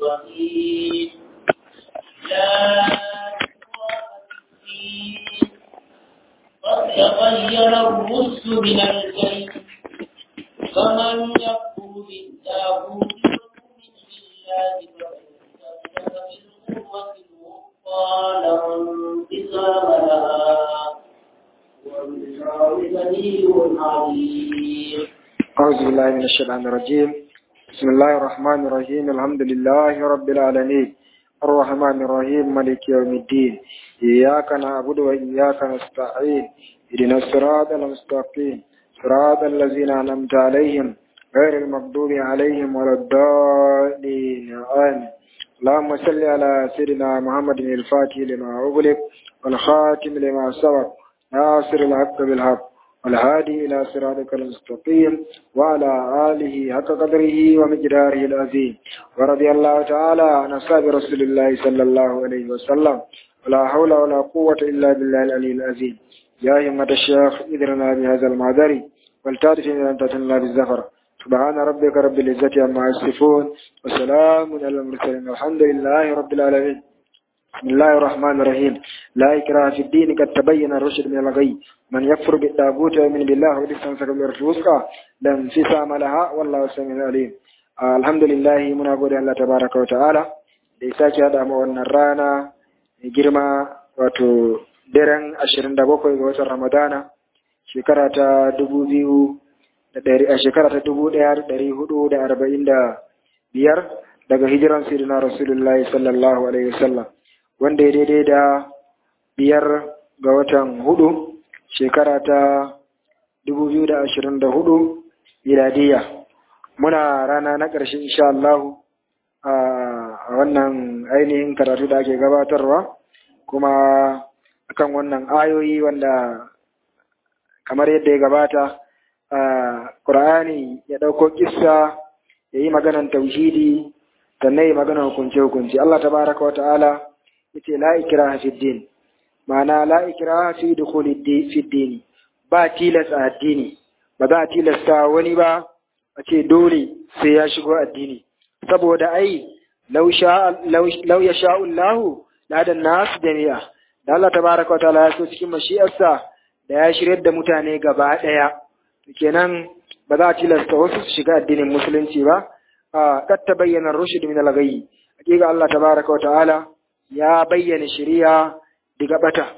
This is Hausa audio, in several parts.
الرحيم لا قد تغير الرشد من الكيد فمن يكفر بالتاغوت ويؤمن بالله فقد استمسك بالقوة الوثقى لا انقسام لها والبشرى بدليل عليم أعوذ بالله من الشيطان الرجيم بسم الله الرحمن الرحيم الحمد لله رب العالمين الرحمن الرحيم مالك يوم الدين إياك نعبد وإياك نستعين اهدنا الصراط المستقيم صراط الذين أنعمت عليهم غير المغضوب عليهم ولا الضالين آمين اللهم صل على سيدنا محمد الفاتح لما أغلق والخاتم لما سبق ناصر الحق بالحق والهادي إلى صراطك المستقيم وعلى آله حق قدره ومقداره العظيم ورضي الله تعالى عن أصحاب رسول الله صلى الله عليه وسلم ولا حول ولا قوة إلا بالله العلي العظيم يا همة الشيخ إذرنا بهذا المعذر والتعرف إن أنت تنلا بالزفر سبحان ربك رب العزة عما يصفون وسلام على المرسلين الحمد لله رب العالمين بسم الله الرحمن الرحيم لا إكراه في الدين قد تبين الرشد من الغي من يكفر بالتاغوت ويؤمن بالله والاستمسك بالرسول لا انفصام لها والله سميع عليم الحمد لله muna gode Allah tabaraka wa ta'ala da ya sake hada mu wannan rana mai girma wato daren 27 ga watan Ramadana shekara ta 2000 a shekara ta 1445 daga hijiran sirina Rasulullahi sallallahu alaihi wasallam wanda ya daidai da biyar ga watan hudu shekara ta dubu biyu da ashirin da hudu miladiya muna rana na ƙarshe insha Allah a wannan ainihin karatu da ake gabatarwa kuma akan wannan ayoyi wanda kamar yadda ya gabata a ƙur'ani ya ɗauko kissa ya yi maganan tauhidi sannan ya maganan hukunce-hukunce Allah tabaraka wa ta'ala yace la ikraha fi din ma'ana la ikraha fi dukhuli fi din ba tilas a addini ba za a tilasta wani ba a ce dole sai ya shigo addini saboda ai law sha law yasha Allah la da nas jami'a da Allah tabaraka wa ta'ala ya so cikin mashi'arsa da ya shiryar da mutane gaba daya kenan ba za a tilasta wasu su shiga addinin musulunci ba a kad tabayyana rushd min al-ghayy hakika Allah tabaraka wa ta'ala ya bayyana shari'a daga bata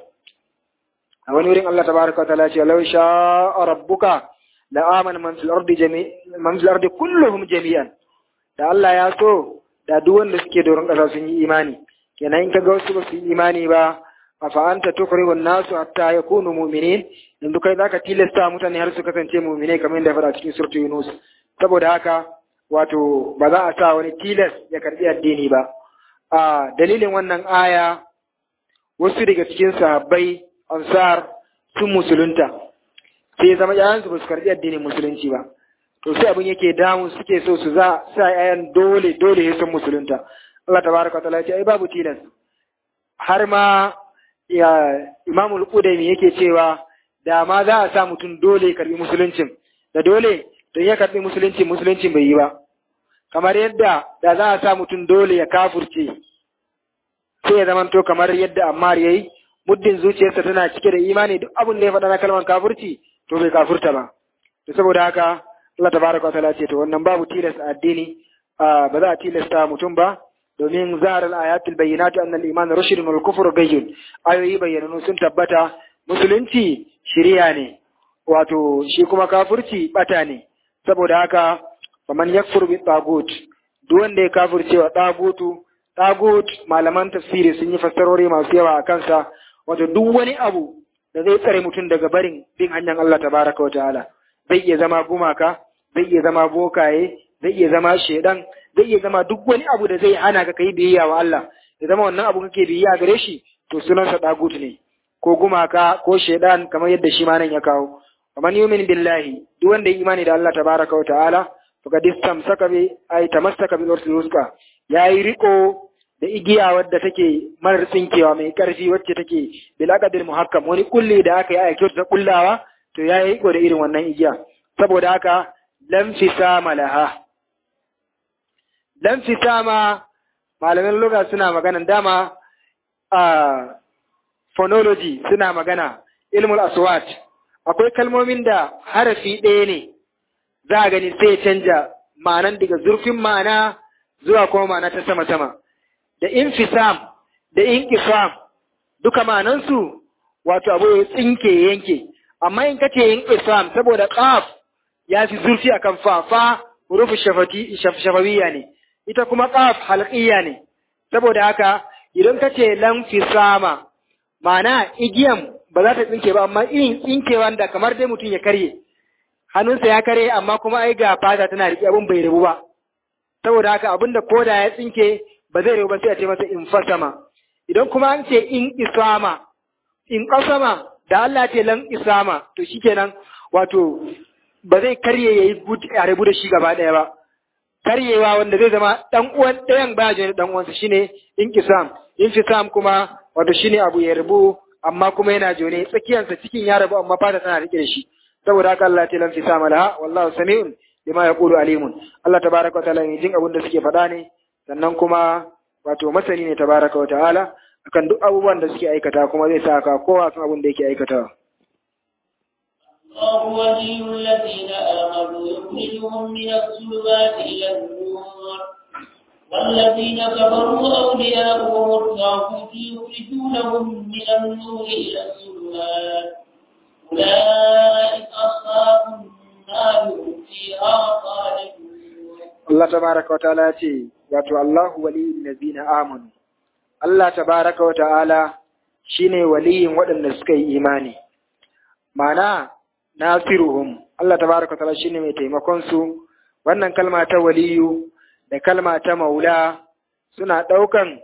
a wani wurin Allah tabaraka ta'ala ce law sha'a rabbuka la amana man fil ardi jami'an man fil ardi kulluhum jami'an da Allah ya so da duk wanda suke doron kasa sun yi imani kenan in kaga wasu ba su yi imani ba afa anta tukrihu an-nasu hatta yakunu mu'minin in kai zaka tilasta mutane har su kasance mu'minai kamar yadda fara cikin suratu Yunus saboda haka wato ba za a sa wani tilas ya karbi addini ba a dalilin wannan aya wasu daga cikin sahabbai ansar sun musulunta sai zama yayansu ba su karɓi addinin musulunci ba to sai abin yake damu suke so su za sa yayan dole dole ya sun musulunta Allah tabaraka ta'ala ce ai babu tilas har ma ya Imam al-Qudaymi yake cewa da ma za a sa mutum dole karbi musuluncin da dole don ya karbi musulunci musuluncin bai yi ba kamar yadda da za a sa mutum dole ya kafurce sai ya zamanto kamar yadda Ammar yayi muddin zuciyarsa tana cike da imani duk abin da ya faɗa na kalmar kafurci to bai kafurta ba to saboda haka Allah tabaraka wa ta'ala ce to wannan babu tilas a addini ba za a tilasta mutum ba domin zahar al-ayatul bayyinatu anna al-iman rushdun wal kufru gayyun ayoyi bayyananu sun tabbata musulunci shiriya ne wato shi kuma kafurci bata ne saboda haka faman yakfur bi tagut duk wanda ya kafurce wa tagutu tagut malaman tafsiri sun yi fassarori masu yawa a kansa wato duk wani abu da zai tsare mutum daga barin bin hanyar Allah tabaraka wa ta'ala zai iya zama gumaka zai iya zama bokaye zai iya zama shedan zai iya zama duk wani abu da zai hana ka kai biyayya wa Allah ya zama wannan abu kake biyayya gare shi to sunansa tagut ne ko gumaka ko shedan kamar yadda shi ma nan ya kawo man yumin billahi duk wanda ya imani da Allah tabaraka wa ta'ala faqad istamsaka bi ay tamassaka bil ursul yayi riko da igiya wadda take marar tsinkewa mai ƙarfi wacce take bilaqadir muhakkam wani kulli da aka yi aiki ta kullawa to ya yi da irin wannan igiya saboda haka lam fisama laha lam fisama malaman lugha suna magana dama a phonology suna magana ilmul aswat akwai kalmomin da harafi ɗaya ne za a gani sai canja ma'anan daga zurfin ma'ana zuwa kuma ma'ana ta sama-sama da infisam da inkisam duka ma'anansu wato abu ya tsinke yanke amma in kace inkisam saboda qaf ya fi zurfi akan fa fa hurufu shafati shafawiyya ne ita kuma qaf halqiyya ne saboda haka idan kace lan fisama ma'ana igiyan ba za ta tsinke ba amma irin tsinkewa da kamar dai mutum ya karye hannunsa ya karye amma kuma ai ga fata tana riƙe abin bai rabu ba saboda haka abin da koda ya tsinke ba zai rabu ba sai a ce masa in fasama idan kuma an ce in isama in kasama da Allah ce lan isama to shikenan wato ba zai karye yayi a rabu da shi gaba ɗaya ba karyewa wanda zai zama dan uwan ɗayan baya jini dan uwansa shine in kisam in fisam kuma wato shine abu ya rabu amma kuma yana jone tsakiyarsa cikin ya rabu amma fata tana rike da shi saboda haka Allah ta lan fisama laha wallahu sami'un bima yaqulu alimun Allah tabaraka wa ta'ala ne jin abin da suke faɗa ne sannan kuma wato masani ne tabaraka wa ta'ala akan duk abubuwan da suke aikata kuma zai sa ka kowa kan abin da yake aikatawa الله ولي الذين آمنوا يخرجهم من الظلمات إلى النور والذين كفروا أولياؤهم الطاغوت يخرجونهم من النور إلى الظلمات أولئك أصحاب النار هم فيها خالدون Allah tabaraka wa ta'ala ce wato Allahu waliyul ladina amanu Allah tabaraka wa ta'ala shine waliyin waɗanda suka yi imani mana nasiruhum Allah tabaraka wa ta'ala shine mai taimakon su wannan kalma ta waliyu da kalma ta maula suna ɗaukan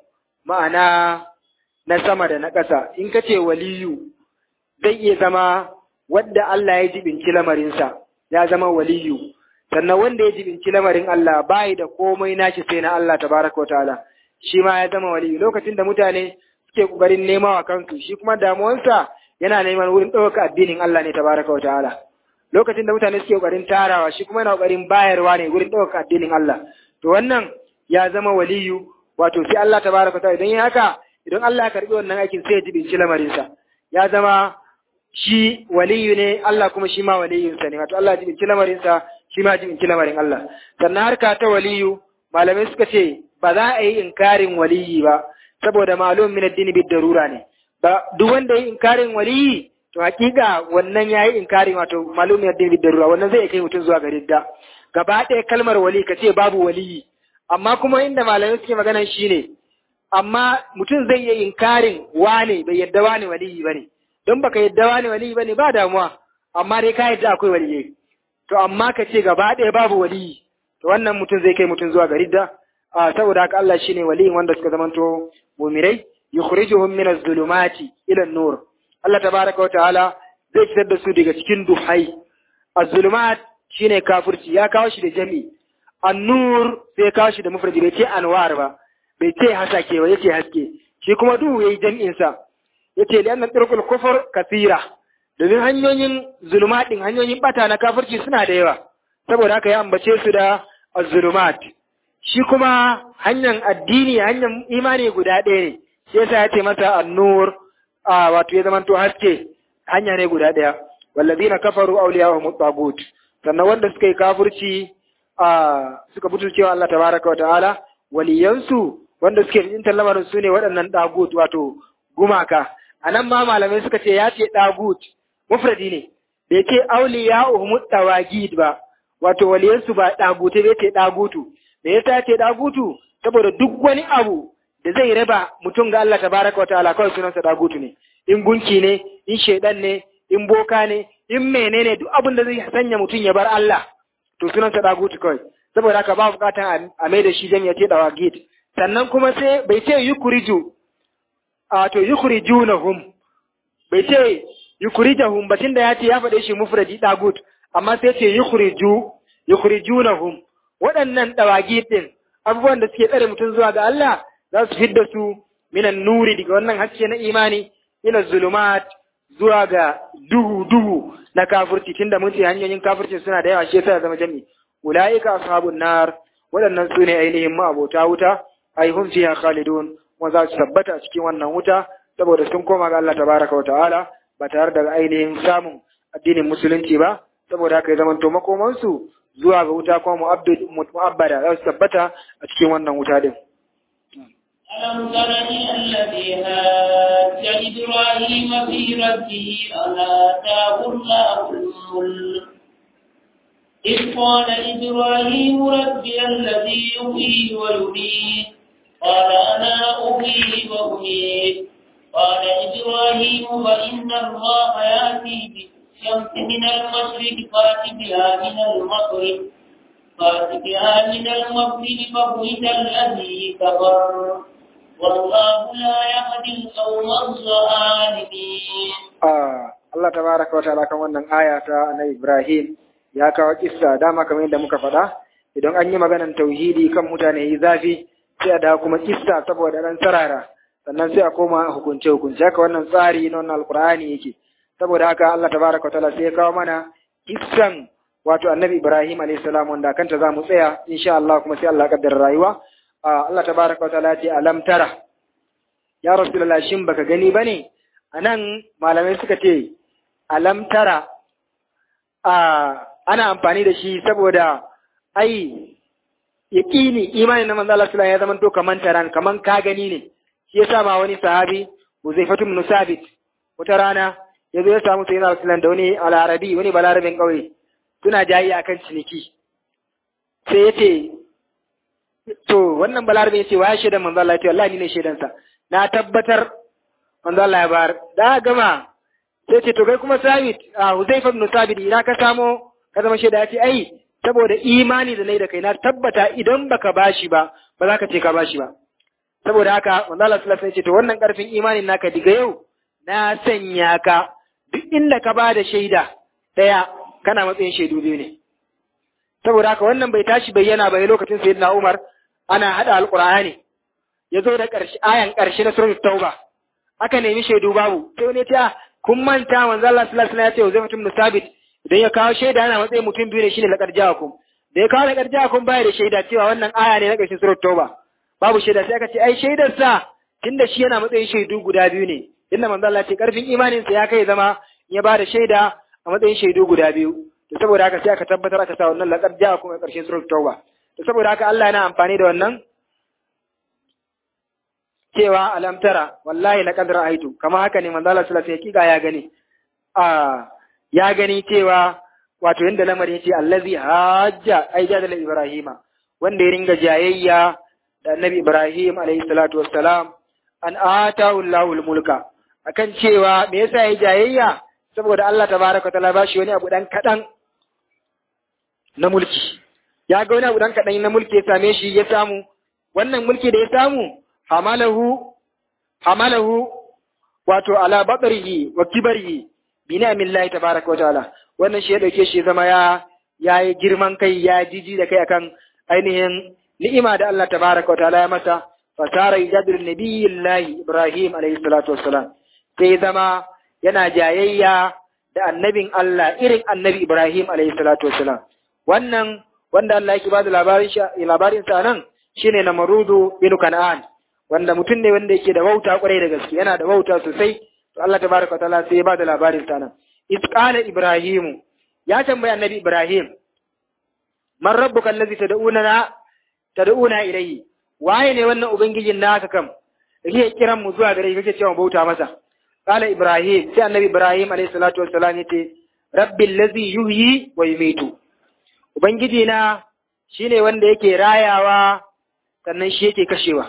ma'ana na sama da na ƙasa in ka ce waliyu zai iya zama wadda Allah ya jibinci lamarinsa ya zama waliyu sannan wanda ya jibinci lamarin Allah bayi da komai nashi sai na Allah tabaraka wa ta'ala shi ma ya zama waliyu lokacin da mutane suke kokarin nema wa kansu shi kuma damuwansa yana neman wurin ɗaukaka addinin Allah ne tabaraka wa ta'ala lokacin da mutane suke kokarin tarawa shi kuma yana kokarin bayarwa ne wurin ɗaukaka addinin Allah to wannan ya zama waliyu wato sai Allah tabaraka wa ta'ala idan ya haka idan Allah ya karbi wannan aikin sai ya jibinci lamarinsa ya zama shi waliyu ne Allah kuma shi ma waliyinsa ne wato Allah ya jibinci lamarinsa shi ma jibinci lamarin Allah sannan harka ta waliyu malamai suka ce ba za a yi inkarin waliyi ba saboda malum min addini bid darura ne ba duk wanda yi inkarin waliyi to hakika wannan yayi inkarin wato malum min addini bid darura wannan zai kai mutum zuwa ga ridda gaba ɗaya kalmar wali ka ce babu waliyi amma kuma inda malamai suke magana shine amma mutum zai yi inkarin wane bai yadda wane waliyi bane don baka yadda wane waliyi bane ba damuwa amma dai ka yadda akwai waliyyi to amma ka ce gaba ɗaya babu waliyi to wannan mutum zai kai mutum zuwa ga ridda a saboda haka Allah shine waliyin wanda suka zamanto mu'mirai yukhrijuhum min az-zulumati ila an-nur Allah tabaraka wa ta'ala zai fitar da su daga cikin duhai az-zulumat shine kafirci ya kawo shi da jami an-nur sai kawo shi da mufradi bai ce anwar ba bai ce hasake ba yace haske shi kuma duhu yayi jami'in sa yace li anna turqul kufr kathira domin hanyoyin zulumatin hanyoyin bata na kafirci suna da yawa saboda haka ya ambace su da az-zulumat shi kuma hanyar addini hanyar imani guda ɗaya ne shi yasa ya ce masa an-nur a wato ya zamanto haske hanya ne guda ɗaya wallazina kafaru awliya'uhum at-tagut sannan wanda suka yi kafirci a suka butu cewa Allah tabaraka wa ta'ala waliyansu wanda suke yin lamarin su ne waɗannan dagut wato gumaka anan ma malamai suka ce ya ce dagut mufradi ne bai ce awliya'uhum at-tawagid ba wato waliyansu ba dagute bai ce dagutu me yasa ce dagutu saboda duk wani abu da zai raba mutum ga Allah tabaraka wa ta'ala kawai sunansa dagutu ne in gunki ne in shaidan ne in boka ne in menene duk abin da zai sanya mutum ya bar Allah to sunansa dagutu kawai saboda haka ba bukatan a mai da shi jan ya ce dawagit sannan kuma sai bai ce yukuriju a to yukurijunahum bai ce yukurijahum ba tunda ya ce ya faɗe shi mufradi dagut amma sai ce yukuriju yukurijunahum waɗannan dawagi din abubuwan da suke tsare mutum zuwa ga Allah za su fidda su minan nuri daga wannan haske na imani ila zulumat zuwa ga duhu duhu na kafirci tunda mun ce hanyoyin kafirci suna da yawa shi yasa zama jami ulaika ashabun nar waɗannan su ne ainihin ma'abota wuta ai hum fiha khalidun kuma za su tabbata a cikin wannan wuta saboda sun koma ga Allah tabaraka wa ta'ala ba tare da ainihin samun addinin musulunci ba saboda haka ya zamanto makomansu zuwa ga wuta kuma mu'abbada za su tabbata a cikin wannan wuta din ألم تر إلى الذي هاج إبراهيم في ربه أن آتاه الله الملك إذ قال إبراهيم ربي الذي يحيي ويميت قال أنا أحيي وأميت قال إبراهيم فإن الله يأتي بالشمس من المشرق فات بها من المغرب فات بها من المغرب فبهت الذي كفر والله لا يهدي القوم الظالمين Allah tabaraka wa ta'ala kan wannan aya ta na Ibrahim ya kawo kissa dama kamar yadda muka faɗa idan an yi maganan tauhidi kan mutane yi zafi sai a dawo kuma kissa saboda dan sarara sannan sai a koma hukunce hukunce haka wannan tsari na wannan alqur'ani yake saboda haka Allah tabaraka wa ta'ala sai ya kawo mana kissan wato annabi Ibrahim alayhi salam wanda kanta za mu tsaya insha Allah kuma sai Allah kaddara rayuwa Allah tabaraka wa ta'ala ce alam tara ya rasulullah shin baka gani bane anan malamai suka ce alam tara ana amfani da shi saboda ai yaqini imanin na manzo Allah sallallahu ya zama to kaman taran kaman ka gani ne shi yasa ma wani sahabi Uzaifatu ibn Sabit wata rana yazo ya samu sayyidina Rasulullah da wani al-Arabi wani balarabin kauye suna jayi akan ciniki sai yace to wannan balarabe yace wa shaidan manzo Allah yace wallahi ni ne shaidan sa na tabbatar manzo Allah ya bar da gama sai ce to kai kuma Sabit a Huzaifa ibn Sabit ina ka samo ka zama shaida yace ai saboda imani da nayi da kai na tabbata idan baka bashi ba ba za ka ce ka bashi ba saboda haka manzo Allah sallallahu alaihi wasallam ya ce to wannan karfin imanin naka diga yau na sanya ka duk inda ka ba da shaida daya kana matsayin shaidu biyu ne saboda haka wannan bai tashi bayyana ba lokacin sayyidina Umar ana hada alqur'ani ya zo da ƙarshe ayan ƙarshe na suratul tauba aka nemi shaidu babu sai wani ta kun manta manzo Allah sallallahu alaihi wasallam ya ce zai mutum sabit idan ya kawo shaida yana matsayin mutum biyu ne shine laqad ja'akum da ya kawo laqad ja'akum baya da shaida cewa wannan aya ne na ƙarshen suratul tauba babu shaida sai aka ce ai shaidar sa tunda shi yana matsayin shaidu guda biyu ne inda manzo Allah ce karfin imanin sa ya kai zama ya ba da shaida a matsayin shaidu guda biyu to saboda haka sai aka tabbatar aka sa wannan laqad ja'akum a ƙarshen suratul tauba to saboda haka Allah yana amfani da wannan cewa alam tara wallahi laqad ra'aytu kama haka ne manzo Allah sallallahu alaihi wasallam ya gani a ya gani cewa wato yanda lamarin yace allazi hajja ai jadala ibrahima wanda ya ringa jayayya da annabi ibrahim alaihi salatu wassalam an atahu allahul mulka akan cewa me yasa ya jayayya saboda Allah tabaraka taala ba shi wani abu dan kadan na mulki ya ga wani abu dan kadan na mulki ya same shi ya samu wannan mulki da ya samu hamalahu hamalahu wato ala batrihi wa kibarihi bi ni'amillahi tabaraka wa ta'ala wannan shi ya dauke shi zama ya yayi girman kai ya jiji da kai akan ainihin ni'ima da Allah tabaraka wa ta'ala ya masa fasara yajadul nabiyillahi ibrahim alayhi salatu wassalam sai zama yana jayayya da annabin Allah irin annabi ibrahim alayhi salatu wassalam wannan wanda Allah yake bada labarin labarin sa nan shine namarudu bin kan'an wanda mutum ne wanda yake da wauta kwarai da gaske yana da wauta sosai to Allah tabaraka taala sai ya bada labarin sa nan iz qala ibrahimu ya tambayi annabi ibrahim man rabbuka allazi tad'una tad'una ilayhi waye ne wannan ubangijin naka kam kake kiran mu zuwa gare kake cewa bauta masa qala ibrahim sai annabi ibrahim alayhi salatu wassalam yace rabbil ladzi yuhyi wa yumitu ubangiji na shine wanda yake rayawa sannan shi yake kashewa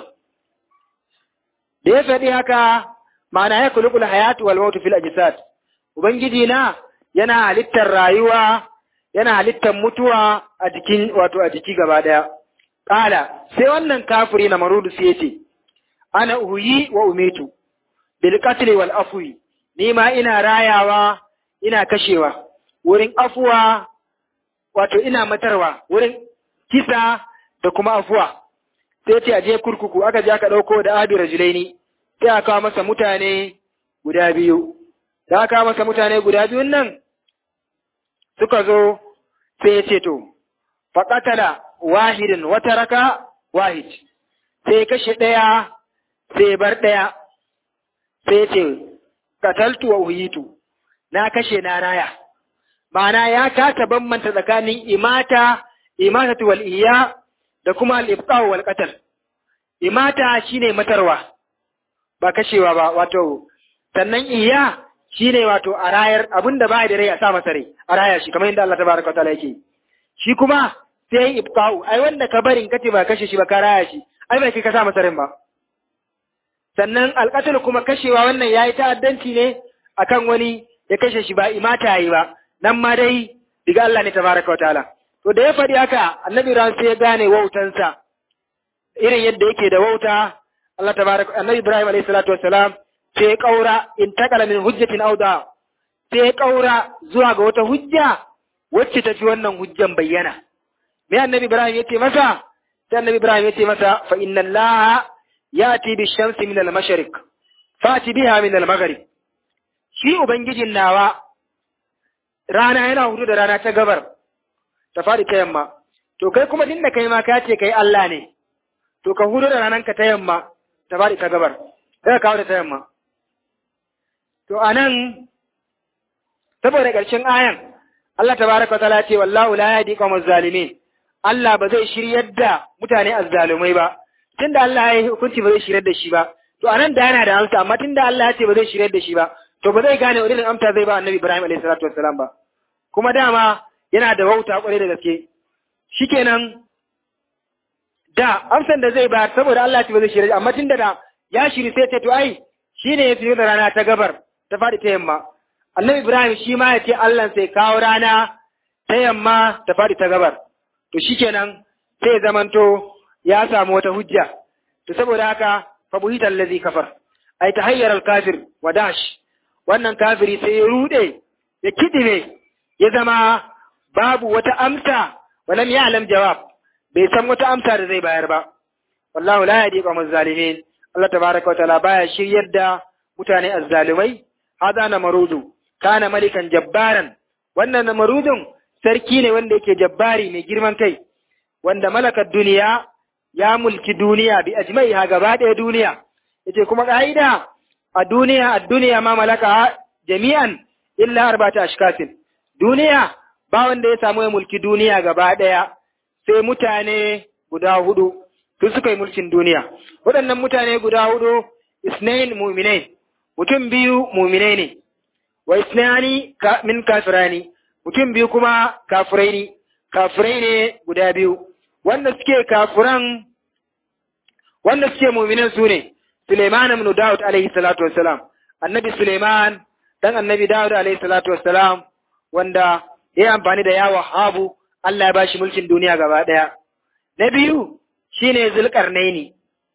da ya faɗi haka ma'ana ya kulukul hayatu wal mautu fil ajsad ubangiji na yana halittar rayuwa yana halittar mutuwa a jikin wato a jiki gaba daya kala sai wannan kafiri na marudu sai yace ana uhuyi wa umitu bil qatl wal afwi ni ma ina rayawa ina kashewa wurin afuwa wato ina matarwa wurin kisa da kuma afuwa sai ce a je kurkuku aka je aka ɗauko da abi rajulaini sai aka kawo masa mutane guda biyu da aka kawo masa mutane guda biyun nan suka zo sai ya ce to faƙatala wahidin wata raka wahid sai kashe ɗaya sai bar ɗaya sai ce kataltu wa uhitu na kashe na raya ma'ana ya kasa bambanta tsakanin imata imatatu wal iya da kuma al ibqa wal qatl imata shine matarwa ba kashewa ba wato sannan iya shine wato a rayar abinda ba da rai a sa masa rai a raya shi kamar yadda Allah tabaraka wa ta'ala yake shi kuma sai ibqa'u ai wanda ka barin kace ba kashe shi ba ka raya shi ai bai kai ka sa masa rai ba sannan alqatl kuma kashewa wannan yayi ta'addanci ne akan wani ya kashe shi ba imata yayi ba nan ma dai diga Allah ne tabaraka wa ta'ala to da ya faɗi haka annabi ran sai ya gane wautansa irin yadda yake da wauta Allah tabaraka annabi Ibrahim alayhi salatu wassalam sai ya kaura in takala min hujjatin auda sai ya kaura zuwa ga wata hujja wacce ta fi wannan hujjan bayyana me annabi Ibrahim yace masa sai annabi Ibrahim yace masa fa inna Allah yati bi shamsi min al-mashriq fati biha min al-maghrib shi ubangijin nawa rana yana hudu da rana ta gabar ta faɗi ta yamma to kai kuma tunda kai ma ka ce kai Allah ne to ka hudu da rananka ta yamma ta faɗi ta gabar sai ka kawo da ta yamma to anan saboda ƙarshen ayan Allah tabaraka wa ta'ala ce wallahu la yahdi qawmaz zalimin Allah ba zai shiryar da mutane azzalumai ba tunda Allah ya yi hukunci ba zai shiryar da shi ba to anan da yana da amsa amma tunda Allah ya ce ba zai shiryar da shi ba to ba zai gane wani amsa zai ba annabi Ibrahim alaihi salatu wassalam ba kuma dama yana da wauta kwarai da gaske shikenan da amsan da zai bayar saboda Allah ce ba zai shirya amma tunda da ya shiri sai ce to ai shine ya fiye da rana ta gabar ta faɗi ta yamma annabi Ibrahim shi ma ya ce Allah sai kawo rana ta yamma ta faɗi ta gabar to shikenan sai ya zamanto ya samu wata hujja to saboda haka fa buhita allazi kafar ai tahayyar al-kafir wa dash wannan kafiri sai ya rude ya kidime ya zama babu wata amsa wa lam ya'lam jawab bai san wata amsa da zai bayar ba wallahu la yahdi qawmaz zalimin Allah tabaraka wa ta'ala baya shiryar da mutane azzalimai hada na marudu kana malikan jabbaran wannan namarudun sarki ne wanda yake jabbari mai girman kai wanda malakar duniya ya mulki duniya bi ajmaiha gaba ɗaya duniya yace kuma ka'ida a duniya a duniya ma malaka jami'an illa arba'ata ashkasin duniya ba wanda ya samu ya mulki duniya gaba ɗaya sai mutane guda hudu su suka yi mulkin duniya waɗannan mutane guda hudu isnain mu'minai mutum biyu mu'minai ne wa isnani min kafirani mutum biyu kuma kafirai ne kafirai ne guda biyu wanda suke kafiran wanda suke mu'minan su ne Suleiman ibn Dawud alaihi salatu wassalam annabi Suleiman dan annabi Dawud alaihi salatu wassalam wanda ya amfani da yawa habu Allah ya bashi mulkin duniya gaba daya na biyu shine Zulkarnaini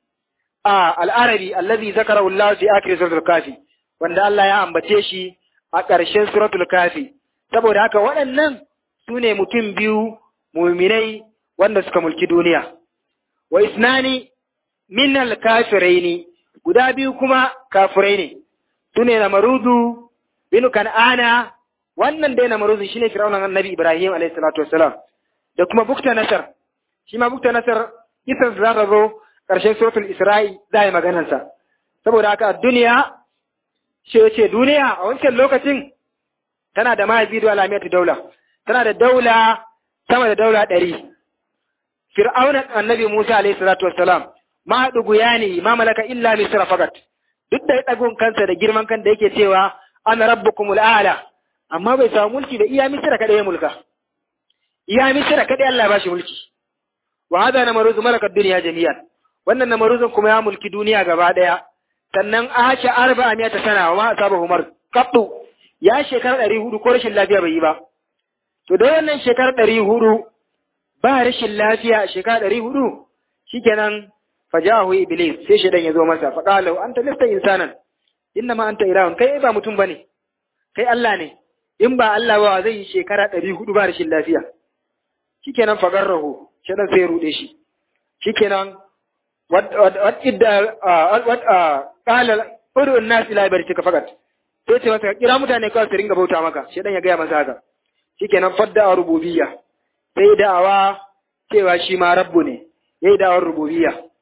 a al-Arabi allazi zakara Allah fi akhir suratul kafi wanda Allah ya ambace shi a ƙarshen suratul kafi saboda haka waɗannan su ne mutum biyu muminai wanda suka mulki duniya wa isnani min al-kafiraini guda biyu kuma kafirai ne su ne namarudu binu kan'ana wannan dai namarudu shine fir'aunan annabi ibrahim alayhi salatu wassalam da kuma bukta nasar shi ma bukta nasar kisan za ta zo ƙarshen suratul isra'i za yi maganarsa saboda haka a duniya shi ce duniya a wancan lokacin tana da mahaifi da alamiyatu daula tana da daula sama da daula ɗari fir'aunan annabi musa alayhi salatu wassalam ma ɗugu ya ne ma malaka illa misra fakat duk da ɗagun kansa da girman kan da yake cewa ana rabbukumul a'la amma bai samu mulki da iya misra kada ya mulka iya misra kada Allah ya bashi mulki wa hada namaruz malakad dunya jami'an wannan namaruzun kuma ya mulki duniya gaba daya sannan asha arba'a miyata sana wa ma asaba umar qattu ya shekara ɗari hudu ko rashin lafiya bai yi ba to da wannan shekara ɗari hudu ba rashin lafiya a shekara ɗari hudu shikenan fajahu iblis sai shedan ya zo masa fa qala anta lasta insanan inna ma anta ilahun kai ba mutum bane kai Allah ne in ba Allah ba zai yi shekara ɗari hudu ba rashin lafiya shikenan fa garrahu shedan sai ya rude shi shikenan wat wat idda wat qala udu an-nas ila ibadatika fakat sai ce masa kira mutane kawai su ringa bauta maka shedan ya gaya masa haka shikenan fadda rububiyya sai da'awa cewa shi ma rabbu ne yayi da'awar rububiyya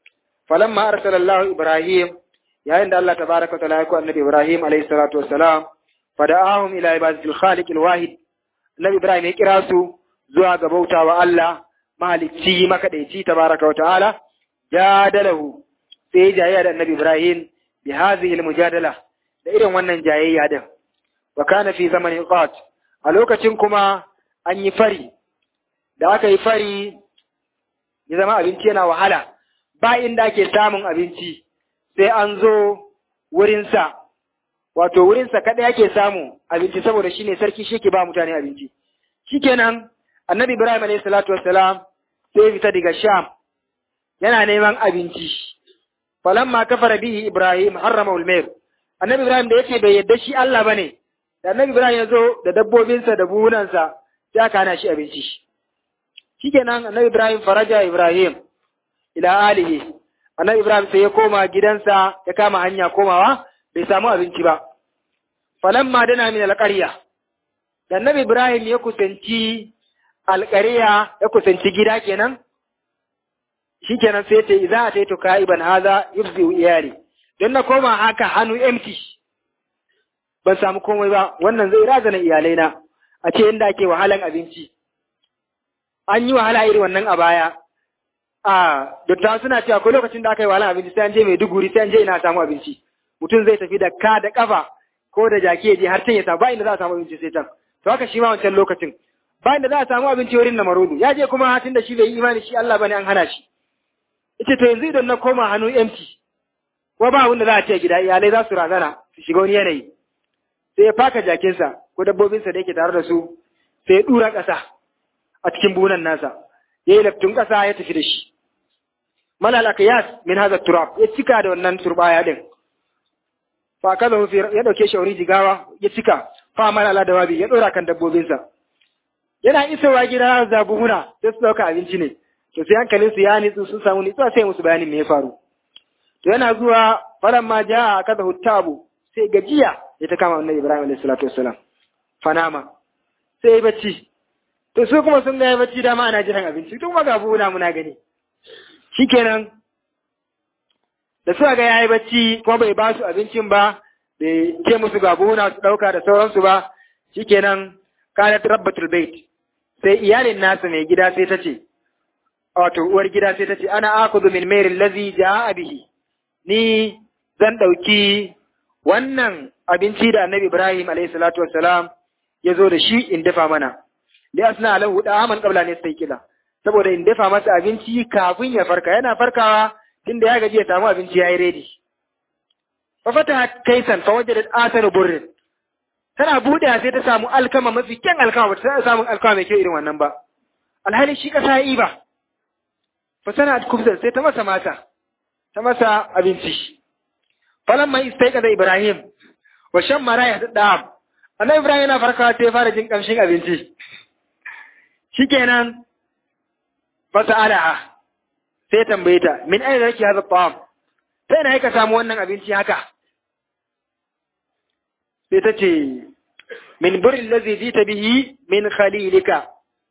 falamma arsalallahu ibrahim yayin da Allah tabaraka wa ta'ala ya ko annabi ibrahim alayhi salatu wassalam fada'ahum ila ibadatil khaliq alwahid annabi ibrahim ya kira su zuwa ga bautawa Allah mahalicci makadaici tabaraka wa ta'ala jadalahu sai jayayya da annabi ibrahim bi hadhihi almujadala da irin wannan jayayya din wa kana fi zamanin qat a lokacin kuma an yi fari da aka yi fari ya zama abinci yana wahala ba inda ake samun abinci sai an zo wurinsa wato wurinsa kaɗai ake samu abinci saboda shine sarki shi ke ba mutane abinci shikenan annabi ibrahim alayhi salatu wassalam sai ya fita daga sham yana neman abinci falamma kafara bihi ibrahim harrama ulmair annabi ibrahim da yake bai yadda shi Allah bane da annabi ibrahim ya zo da dabbobinsa da buhunansa sai aka hana shi abinci shikenan annabi ibrahim faraja ibrahim ila alihi annabi ibrahim sai ya koma gidansa ya kama hanya komawa bai samu abinci ba falamma dana min alqarya da annabi ibrahim ya kusanci alqarya ya kusanci gida kenan shikenan sai ta idza ataitu kaiban hadha yufzi iyali don na koma haka hannu empty ban samu komai ba wannan zai razana iyalaina a ce inda ake wahalan abinci an yi wahala irin wannan a baya a dattawa suna cewa ko lokacin da aka yi wahalan abinci sai an je mai duguri sai an je ina samu abinci mutum zai tafi da ka da kafa ko da jaki ya je har can ya samu ba inda za a samu abinci sai can to haka shi ma wancan lokacin ba inda za a samu abinci wurin na marudu ya je kuma hatin da shi bai yi imani shi Allah bane an hana shi ita to yanzu idan na koma hannu empty ko ba wanda za a ce gida iyalai za su razana su shiga wani yanayi sai ya faka jakinsa ko dabbobinsa da yake tare da su sai ya dura ƙasa a cikin bunan nasa ya yi laftun ƙasa ya tafi da shi malal akayas min hadha turab ya cika da wannan turbaya din fa kaza ya dauke shi wuri jigawa ya cika fa malala da wabi ya dora kan dabbobinsa yana isowa gida da buhuna sai su dauka abinci ne to sai hankalin su ya nitsu sun samu nitsuwa sai musu bayanin me ya faru to yana zuwa faran ma ja kaza hutabu sai gajiya ya ta kama annabi Ibrahim alaihi salatu wassalam fanama sai ya bacci to su kuma sun ga ya bacci dama ana jiran abinci tun ma ga buhuna muna gani shikenan da suka ga yayi bacci kuma bai ba su abincin ba bai ce musu ga buhuna su dauka da sauransu ba shikenan kanat rabbatul bait sai iyalin nasa mai gida sai ta ce wato uwar gida sai ta ce ana akudu min mairin lazi ja'a bihi ni zan dauki wannan abinci da annabi Ibrahim alayhi salatu wassalam ya zo da shi in dafa mana li asna lahu da'aman qabla ne sai kila saboda in dafa masa abinci kafin ya farka yana farkawa tunda ya gaji ya samu abinci yayi ready fa fataha kaisan fa wajadat athar burrin tana buɗe sai ta samu alkama mafi kyan alkama ba ta samu alkama mai kyau irin wannan ba alhali shi kasa yi ba fa tana kubzar sai ta masa mata ta masa abinci falan mai istaika da ibrahim wa shan mara ya da annabi ibrahim yana farkawa sai ya fara jin kamshin abinci shikenan fa sa'alaha sai tambaye ta min aina yake hadha ta'am sai na ka samu wannan abinci haka sai ta ce min burin lazi jita bihi min khalilika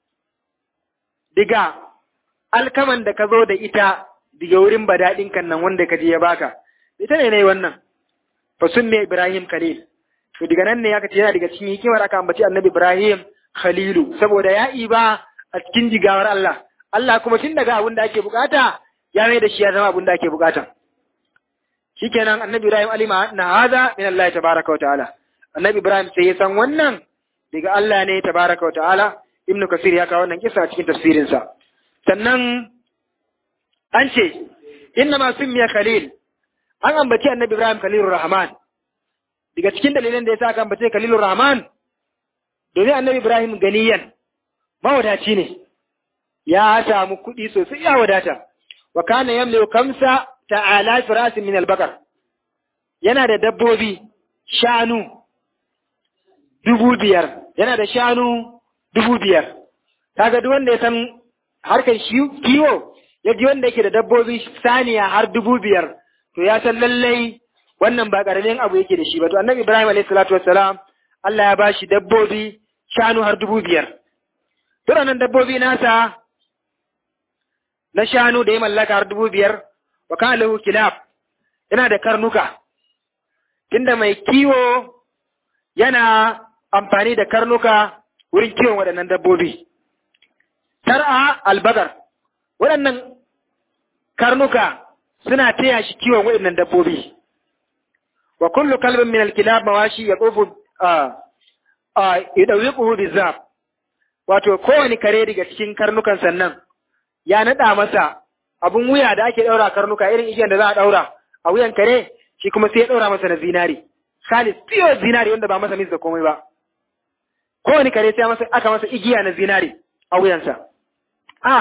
diga alkaman da ka zo da ita diga wurin badaɗin kan nan wanda ka je ya baka ita ne ne wannan fa sunne ibrahim khalil to diga nan ne aka ce yana daga cikin hikimar aka ambaci annabi ibrahim khalilu saboda ya iba a cikin jigawar Allah Allah kuma tun daga abin da ake bukata ya mai da shi ya zama abin da ake bukata shikenan annabi ibrahim alima na hada min Allah tabaraka wa ta'ala annabi Ibrahim sai ya san wannan daga Allah ne tabaraka wa ta'ala Ibn Kasir ya kawo wannan kisa a cikin tafsirinsa sannan an ce inna ma summiya Khalil an ambaci annabi Ibrahim Khalilur Rahman daga cikin dalilan da yasa aka ambace Khalilur Rahman domin annabi Ibrahim ganiyan mawadaci ne ya samu kuɗi sosai ya wadata wa kana yamliku kamsa ta'ala firasin min al-bakar yana da dabbobi shanu dubu biyar yana da shanu dubu biyar kaga duk wanda ya san harkar kiwo ya ji wanda yake da dabbobi saniya har dubu biyar to ya san lallai wannan ba karamin abu yake da shi ba to annabi ibrahim alayhi salatu wassalam Allah ya bashi dabbobi shanu har dubu biyar nan dabbobi nasa na shanu da ya mallaka har dubu biyar wa kana lahu kilab yana da karnuka tunda mai kiwo yana amfani da karnuka wurin kiwon waɗannan dabbobi tar'a albagar waɗannan karnuka suna taya shi kiwon waɗannan dabbobi wa kullu kalbin min alkilab mawashi ya tsofu a yadawiquhu bizab wato kowane kare daga cikin karnukan sannan ya nada masa abun wuya da ake daura karnuka irin igiyar da za a daura a wuyan kare shi kuma sai ya daura masa na zinari khalis pure zinari wanda ba masa mis da komai ba kowane kare sai masa aka masa igiya na zinari a wuyansa ah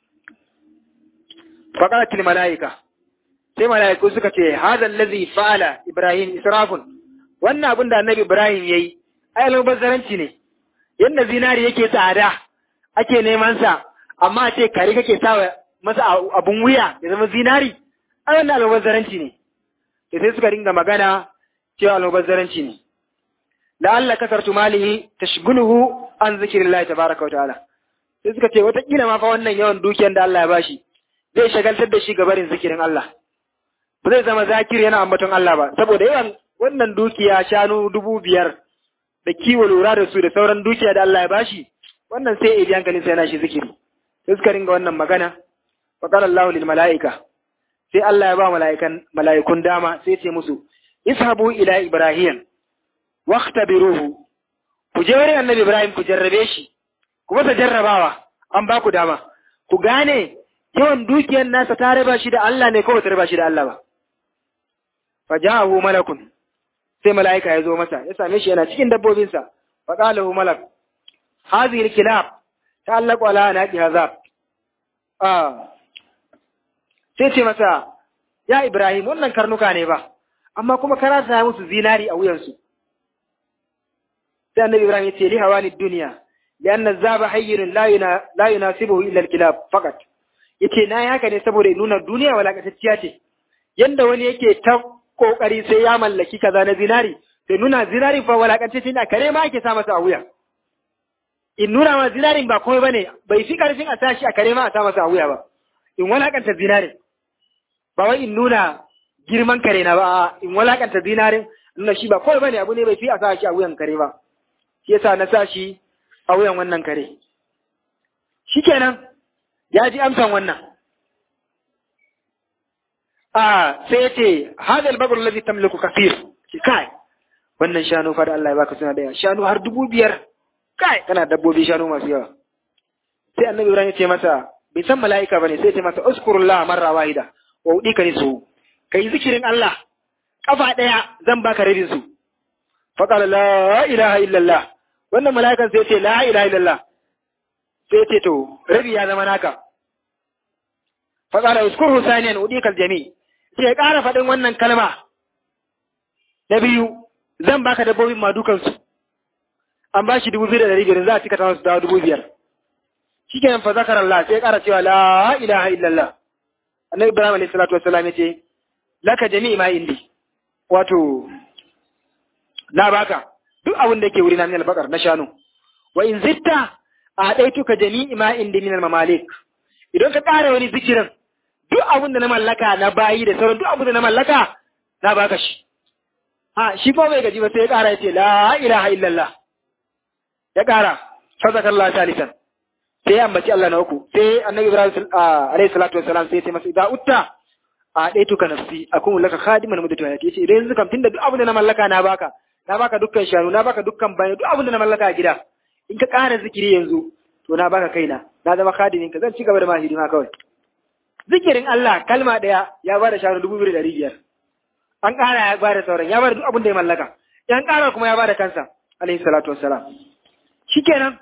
faqalatil malaika sai malaiku suka ce hadha allazi fa'ala ibrahim israfun wannan abin da annabi ibrahim yayi ai almubazzaranci ne yanda zinari yake tsada ake neman sa amma a ce kare kake sawa masa abun wuya ya zama zinari ai wannan almubazzaranci ne da sai suka dinga magana cewa almubazzaranci ne la'alla kasartu malihi tashghuluhu an zikrillahi tabaraka wa ta'ala sai suka ce wata kila ma fa wannan yawan dukiyar da Allah ya bashi zai shagaltar da shi ga barin zikirin Allah ba zai zama zakiri yana ambaton Allah ba saboda yawan wannan dukiya shanu dubu biyar da kiwo lura da su da sauran dukiya da Allah ya bashi wannan sai ya ji hankalin sai yana shi zikiri sai suka ringa wannan magana fa qala Allahu lil malaika sai Allah ya ba mala'ikan mala'ikun dama sai ce musu ishabu ila ibrahim waqtabiruhu ku je wurin annabi ibrahim ku jarrabe shi ku masa jarrabawa an ba ku dama ku gane yawan dukiyar nasa ta raba shi da Allah ne ko ba ta raba shi da Allah ba fa ja'ahu malakun sai mala'ika ya zo masa ya same shi yana cikin dabbobinsa fa qala hu malak hadhihi al-kilab ta'allaqu ala naqi hazab ah sai ce masa ya Ibrahim wannan karnuka ne ba amma kuma kana sa musu zinari a wuyansu sai annabi Ibrahim ya ce li hawani dunya lianna zaba hayyun la yuna la yunasibuhu illa al-kilab faqat yace na yi haka ne saboda nuna duniya walakatacciya ce yanda wani yake ta kokari sai ya mallaki kaza na zinari sai nuna zinari fa walakatacce ne kare ma ake sa masa a wuya in nuna ma zinarin ba komai bane bai fi karfin a tashi a kare ma a sa masa a wuya ba in walakanta zinarin ba wai in nuna girman kare na ba in walakanta zinarin nuna shi ba komai bane abu ne bai fi a sa shi a wuyan kare ba shi yasa na sa shi a wuyan wannan kare shikenan ya ji amsan wannan a sai ya ce hadal bagur lazi tamliku kafir ki kai wannan shanu fa da Allah ya baka suna da yawa shanu har dubu biyar kai kana dabbobi shanu masu yawa sai annabi Ibrahim ya ce masa bai san mala'ika bane sai ya ce masa uskurullah marra wahida wa udika nisu kai zikirin Allah kafa daya zan baka rabin su fa qala la ilaha illallah wannan mala'ikan sai ya ce la ilaha illallah sai ce to rabi ya zama naka fa qala uskurhu saniyan udika aljami sai ya ƙara faɗin wannan kalma na biyu zan baka dabbobin ma dukansu an ba shi dubu biyu da ɗari biyar za a cika ta su dawo dubu biyar shikenan fa zakar Allah sai ya ƙara cewa la ilaha illallah annabi Ibrahim alayhi salatu wassalam ya ce laka jami'i ma indi wato na baka duk abin da yake wuri na min albakar na shanu wa in zitta a ɗaituka jami'i ma indi min mamalik idan ka ƙara wani zikirin duk abin da na mallaka na bayi da sauran duk abin da na mallaka na baka shi ha shi ko bai gaji ba sai ya ƙara ya ce la ilaha illallah ya ƙara sadaka Allah salisan sai ya ambaci Allah na uku sai annabi Ibrahim alayhi salatu wassalam sai ya ce masa idan utta a ɗaya tuka nafsi akun laka khadiman mudatu hayati yace idan yanzu kam tunda duk abin da na mallaka na baka na baka dukkan shanu na baka dukkan bayan duk abin da na mallaka a gida in ka ƙara zikiri yanzu to na baka kaina na zama khadimin ka zan ci gaba da ma hidima kawai zikirin Allah kalma ɗaya ya ba da shanu dubu biyu da ɗari biyar an ƙara ya ba da sauran ya ba da duk abin da ya mallaka yan ƙara kuma ya ba da kansa alaihi salatu wassalam shikenan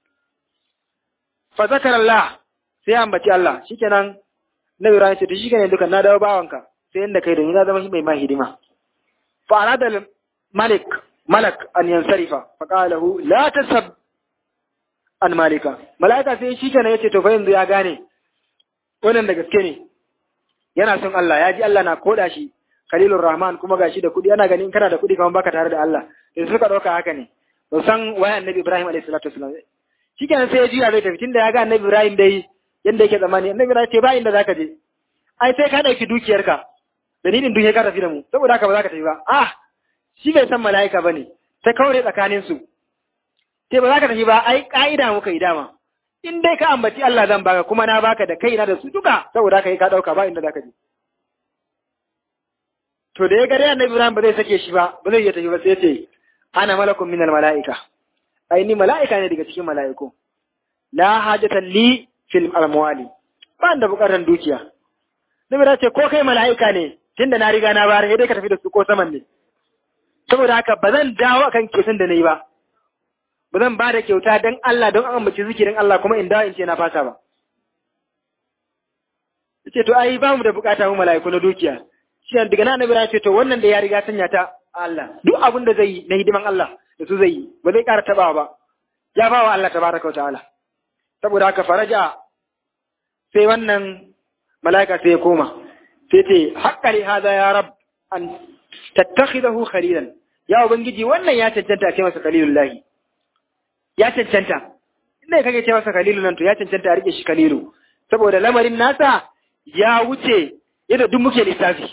fa zakar Allah sai ya ambaci Allah shikenan na Ibrahim ce to shikenan dukan na dawo bawanka sai inda kai da ni na zama shi mai ma hidima fa arada malik malak an yansarifa fa qala lahu la tasab an malika malaika sai shikenan yace to fa yanzu ya gane wannan da gaske ne yana son Allah ya ji Allah na koda shi Khalilur Rahman kuma gashi da kudi ana ganin kana da kudi kamar baka tare da Allah sai suka dauka haka ne to san wai Annabi Ibrahim alaihi salatu wasallam shikenan sai ya juya zai tafi tunda ya ga Annabi Ibrahim dai yanda yake zamani Annabi Ibrahim ce ba inda zaka je ai sai ka ɗauki dukiyarka dalilin dukiyar ka tafi da mu saboda haka ba za ka tafi ba ah shi bai san mala'ika ba ne ta kaure tsakanin su sai ba za ka tafi ba ai ka'ida muka yi dama in dai ka ambaci Allah zan baka kuma na baka da kaina da su duka saboda haka yi ka ɗauka ba inda za ka je to da ya ga dai annabi Ibrahim ba zai sake shi ba ba zai iya tafi ba sai ya ce ana malakun minal mala'ika ai ni mala'ika ne daga cikin mala'iku la hajatan li fil amwali ba da bukatar dukiya nabi da ce ko kai mala'ika ne tunda na riga na bayar sai dai ka tafi da su ko saman ne saboda haka ba zan dawo akan kyautan da na yi ba ba zan ba da kyauta don Allah don an ambaci zikirin Allah kuma in dawo in ce na fasa ba ce to ai ba mu da bukata mu mala'iku na dukiya shi daga nan nabi ce to wannan da ya riga sanya ta Allah duk abin da zai yi na hidiman Allah da su zai yi ba zai ƙara tabawa ba ya ba wa Allah tabaraka wa ta'ala saboda haka faraja sai wannan mala'ika sai ya koma sai ce haƙƙari haza ya rab an tattakhidahu khalilan ya ubangiji wannan ya cancanta a ce masa khalilullahi ya cancanta inda kake ce masa khalilu nan to ya cancanta a rike shi khalilu saboda lamarin nasa ya wuce yadda duk muke lissafi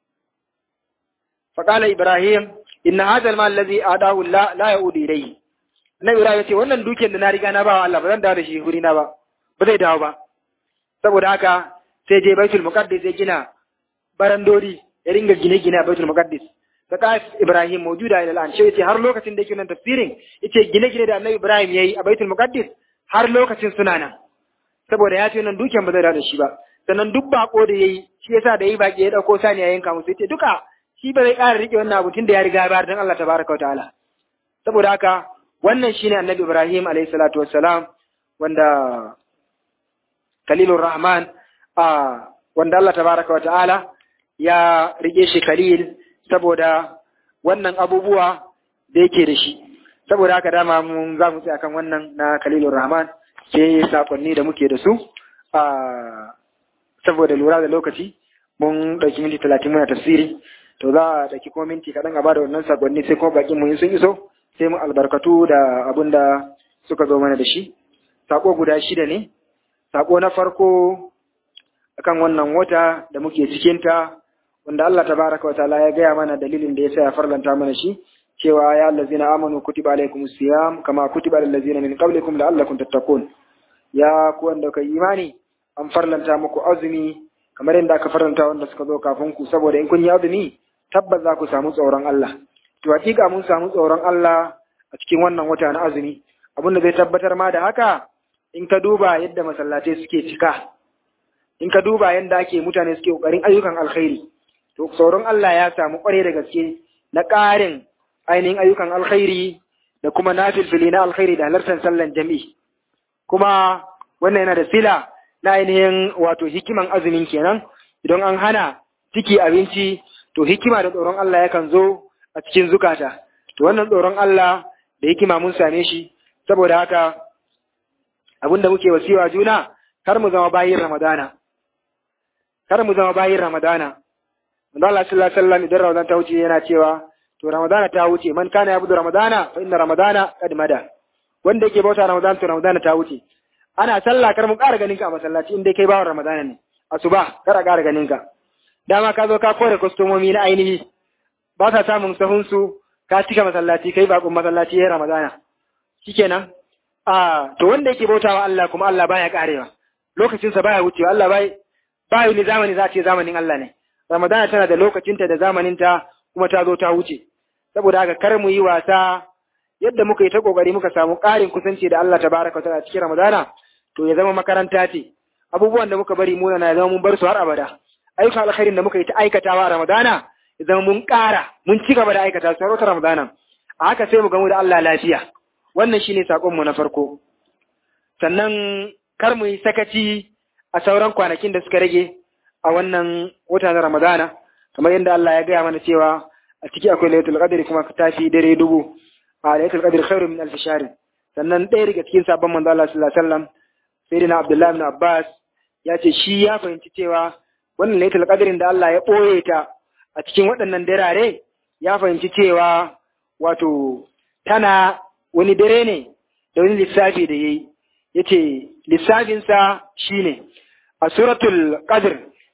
faqala ibrahim inna hadha al-mal alladhi adahu la la yaudu ilayhi Annabi Ibrahim ya ce wannan dukiyar da na riga na bawa Allah ba zan dawo da shi guri na ba ba zai dawo ba saboda haka sai je Baitul Muqaddis ya gina barandori ya ringa gine-gine a Baitul Muqaddis ta ka Ibrahim mawjuda ila al'an sai har lokacin da yake nan tafsirin yace gine-gine da Annabi Ibrahim yayi a Baitul Muqaddis har lokacin suna nan saboda ya ce nan dukiyar ba zai dawo da shi ba sannan duk bako da yayi shi yasa da yayi baki ya dauko sani ya yanka musu yace duka shi ba zai ƙara rike wannan abu tunda ya riga ya bayar dan Allah tabaraka wa ta'ala saboda haka wannan shine annabi Ibrahim alayhi salatu wassalam wanda Khalilur Rahman a wanda Allah tabaraka wa ta'ala ya rike shi Khalil saboda wannan abubuwa da yake da shi saboda haka dama mun za mu tsaya kan wannan na Khalilur Rahman sai sakonni da muke da su a saboda lura da lokaci mun ɗauki minti talatin muna tafsiri to za a ɗauki kuma minti kaɗan a bada wannan sakonni sai kuma bakin mu sun iso sai mu albarkatu da abin da suka zo mana da shi sako guda shida ne sako na farko akan wannan wata da muke cikinta wanda Allah tabaraka wa ta'ala ya gaya mana dalilin da yasa ya farlanta mana shi cewa ya allazina amanu kutiba alaikumus siyam kama kutiba alal ladzina min qablikum la'allakum tattaqun ya ku wanda kai imani an farlanta muku azumi kamar yadda aka farlanta wanda suka zo kafin ku saboda in kun yi azumi tabbas za ku samu tsoron Allah to hakika mun samu tsoron Allah a cikin wannan wata na azumi abin da zai tabbatar ma da haka in ka duba yadda masallatai suke cika in ka duba yadda ake mutane suke kokarin ayyukan alkhairi to tsoron Allah ya samu kware da gaske na ƙarin ainihin ayyukan alkhairi da kuma nafilfili na alkhairi da halartar sallan jami'i kuma wannan yana da sila na ainihin wato hikiman azumin kenan idan an hana ciki abinci to hikima da tsoron Allah yakan zo a cikin zukata to wannan tsoron Allah da hikima mun same shi saboda haka abinda muke wasiwa juna kar mu zama bayin Ramadana kar mu zama bayin Ramadana manzo Allah sallallahu alaihi wasallam idan Ramadan ta wuce yana cewa to Ramadana ta wuce man kana yabudu Ramadana fa inna Ramadana qad mada wanda yake bauta Ramadan to Ramadana ta wuce ana sallah kar mu ƙara ganin ka a masallaci in dai kai bawan Ramadana ne asuba kar a ƙara ganin ka dama ka zo ka kore kwastomomi na ainihi ba sa samun sahunsu ka cika masallaci kai bakon masallaci ya ramadana shikenan a to wanda yake bautawa Allah kuma Allah baya karewa lokacinsa baya wucewa Allah bai bayu ni zamani za ce zamanin Allah ne ramadana tana da lokacinta da zamaninta kuma ta zo ta wuce saboda haka kar mu yi wasa yadda muka yi ta kokari muka samu ƙarin kusanci da Allah tabaraka ta'ala cikin ramadana to ya zama makaranta ce abubuwan da muka bari muna na zama mun bar su har abada ayyukan alkhairin da muka yi ta aikatawa a Ramadana idan mun ƙara mun ci gaba da aikata su har Ramadana a haka sai mu gamu da Allah lafiya wannan shine sakon mu na farko sannan kar mu yi sakaci a sauran kwanakin da suka rage a wannan wata na Ramadana kamar yadda Allah ya gaya mana cewa a ciki akwai Lailatul Qadr kuma ta fi dare dubu a Lailatul Qadr khairu min alf shahr sannan ɗaya daga cikin sabon manzo Allah sallallahu alaihi wasallam sayyidina Abdullah ibn Abbas ya ce shi ya fahimci cewa wannan laitul qadrin da Allah ya ɓoye ta a cikin waɗannan darare ya fahimci cewa wato tana wani dare ne da wani lissafi da yayi yace lissafinsa shine a suratul qadr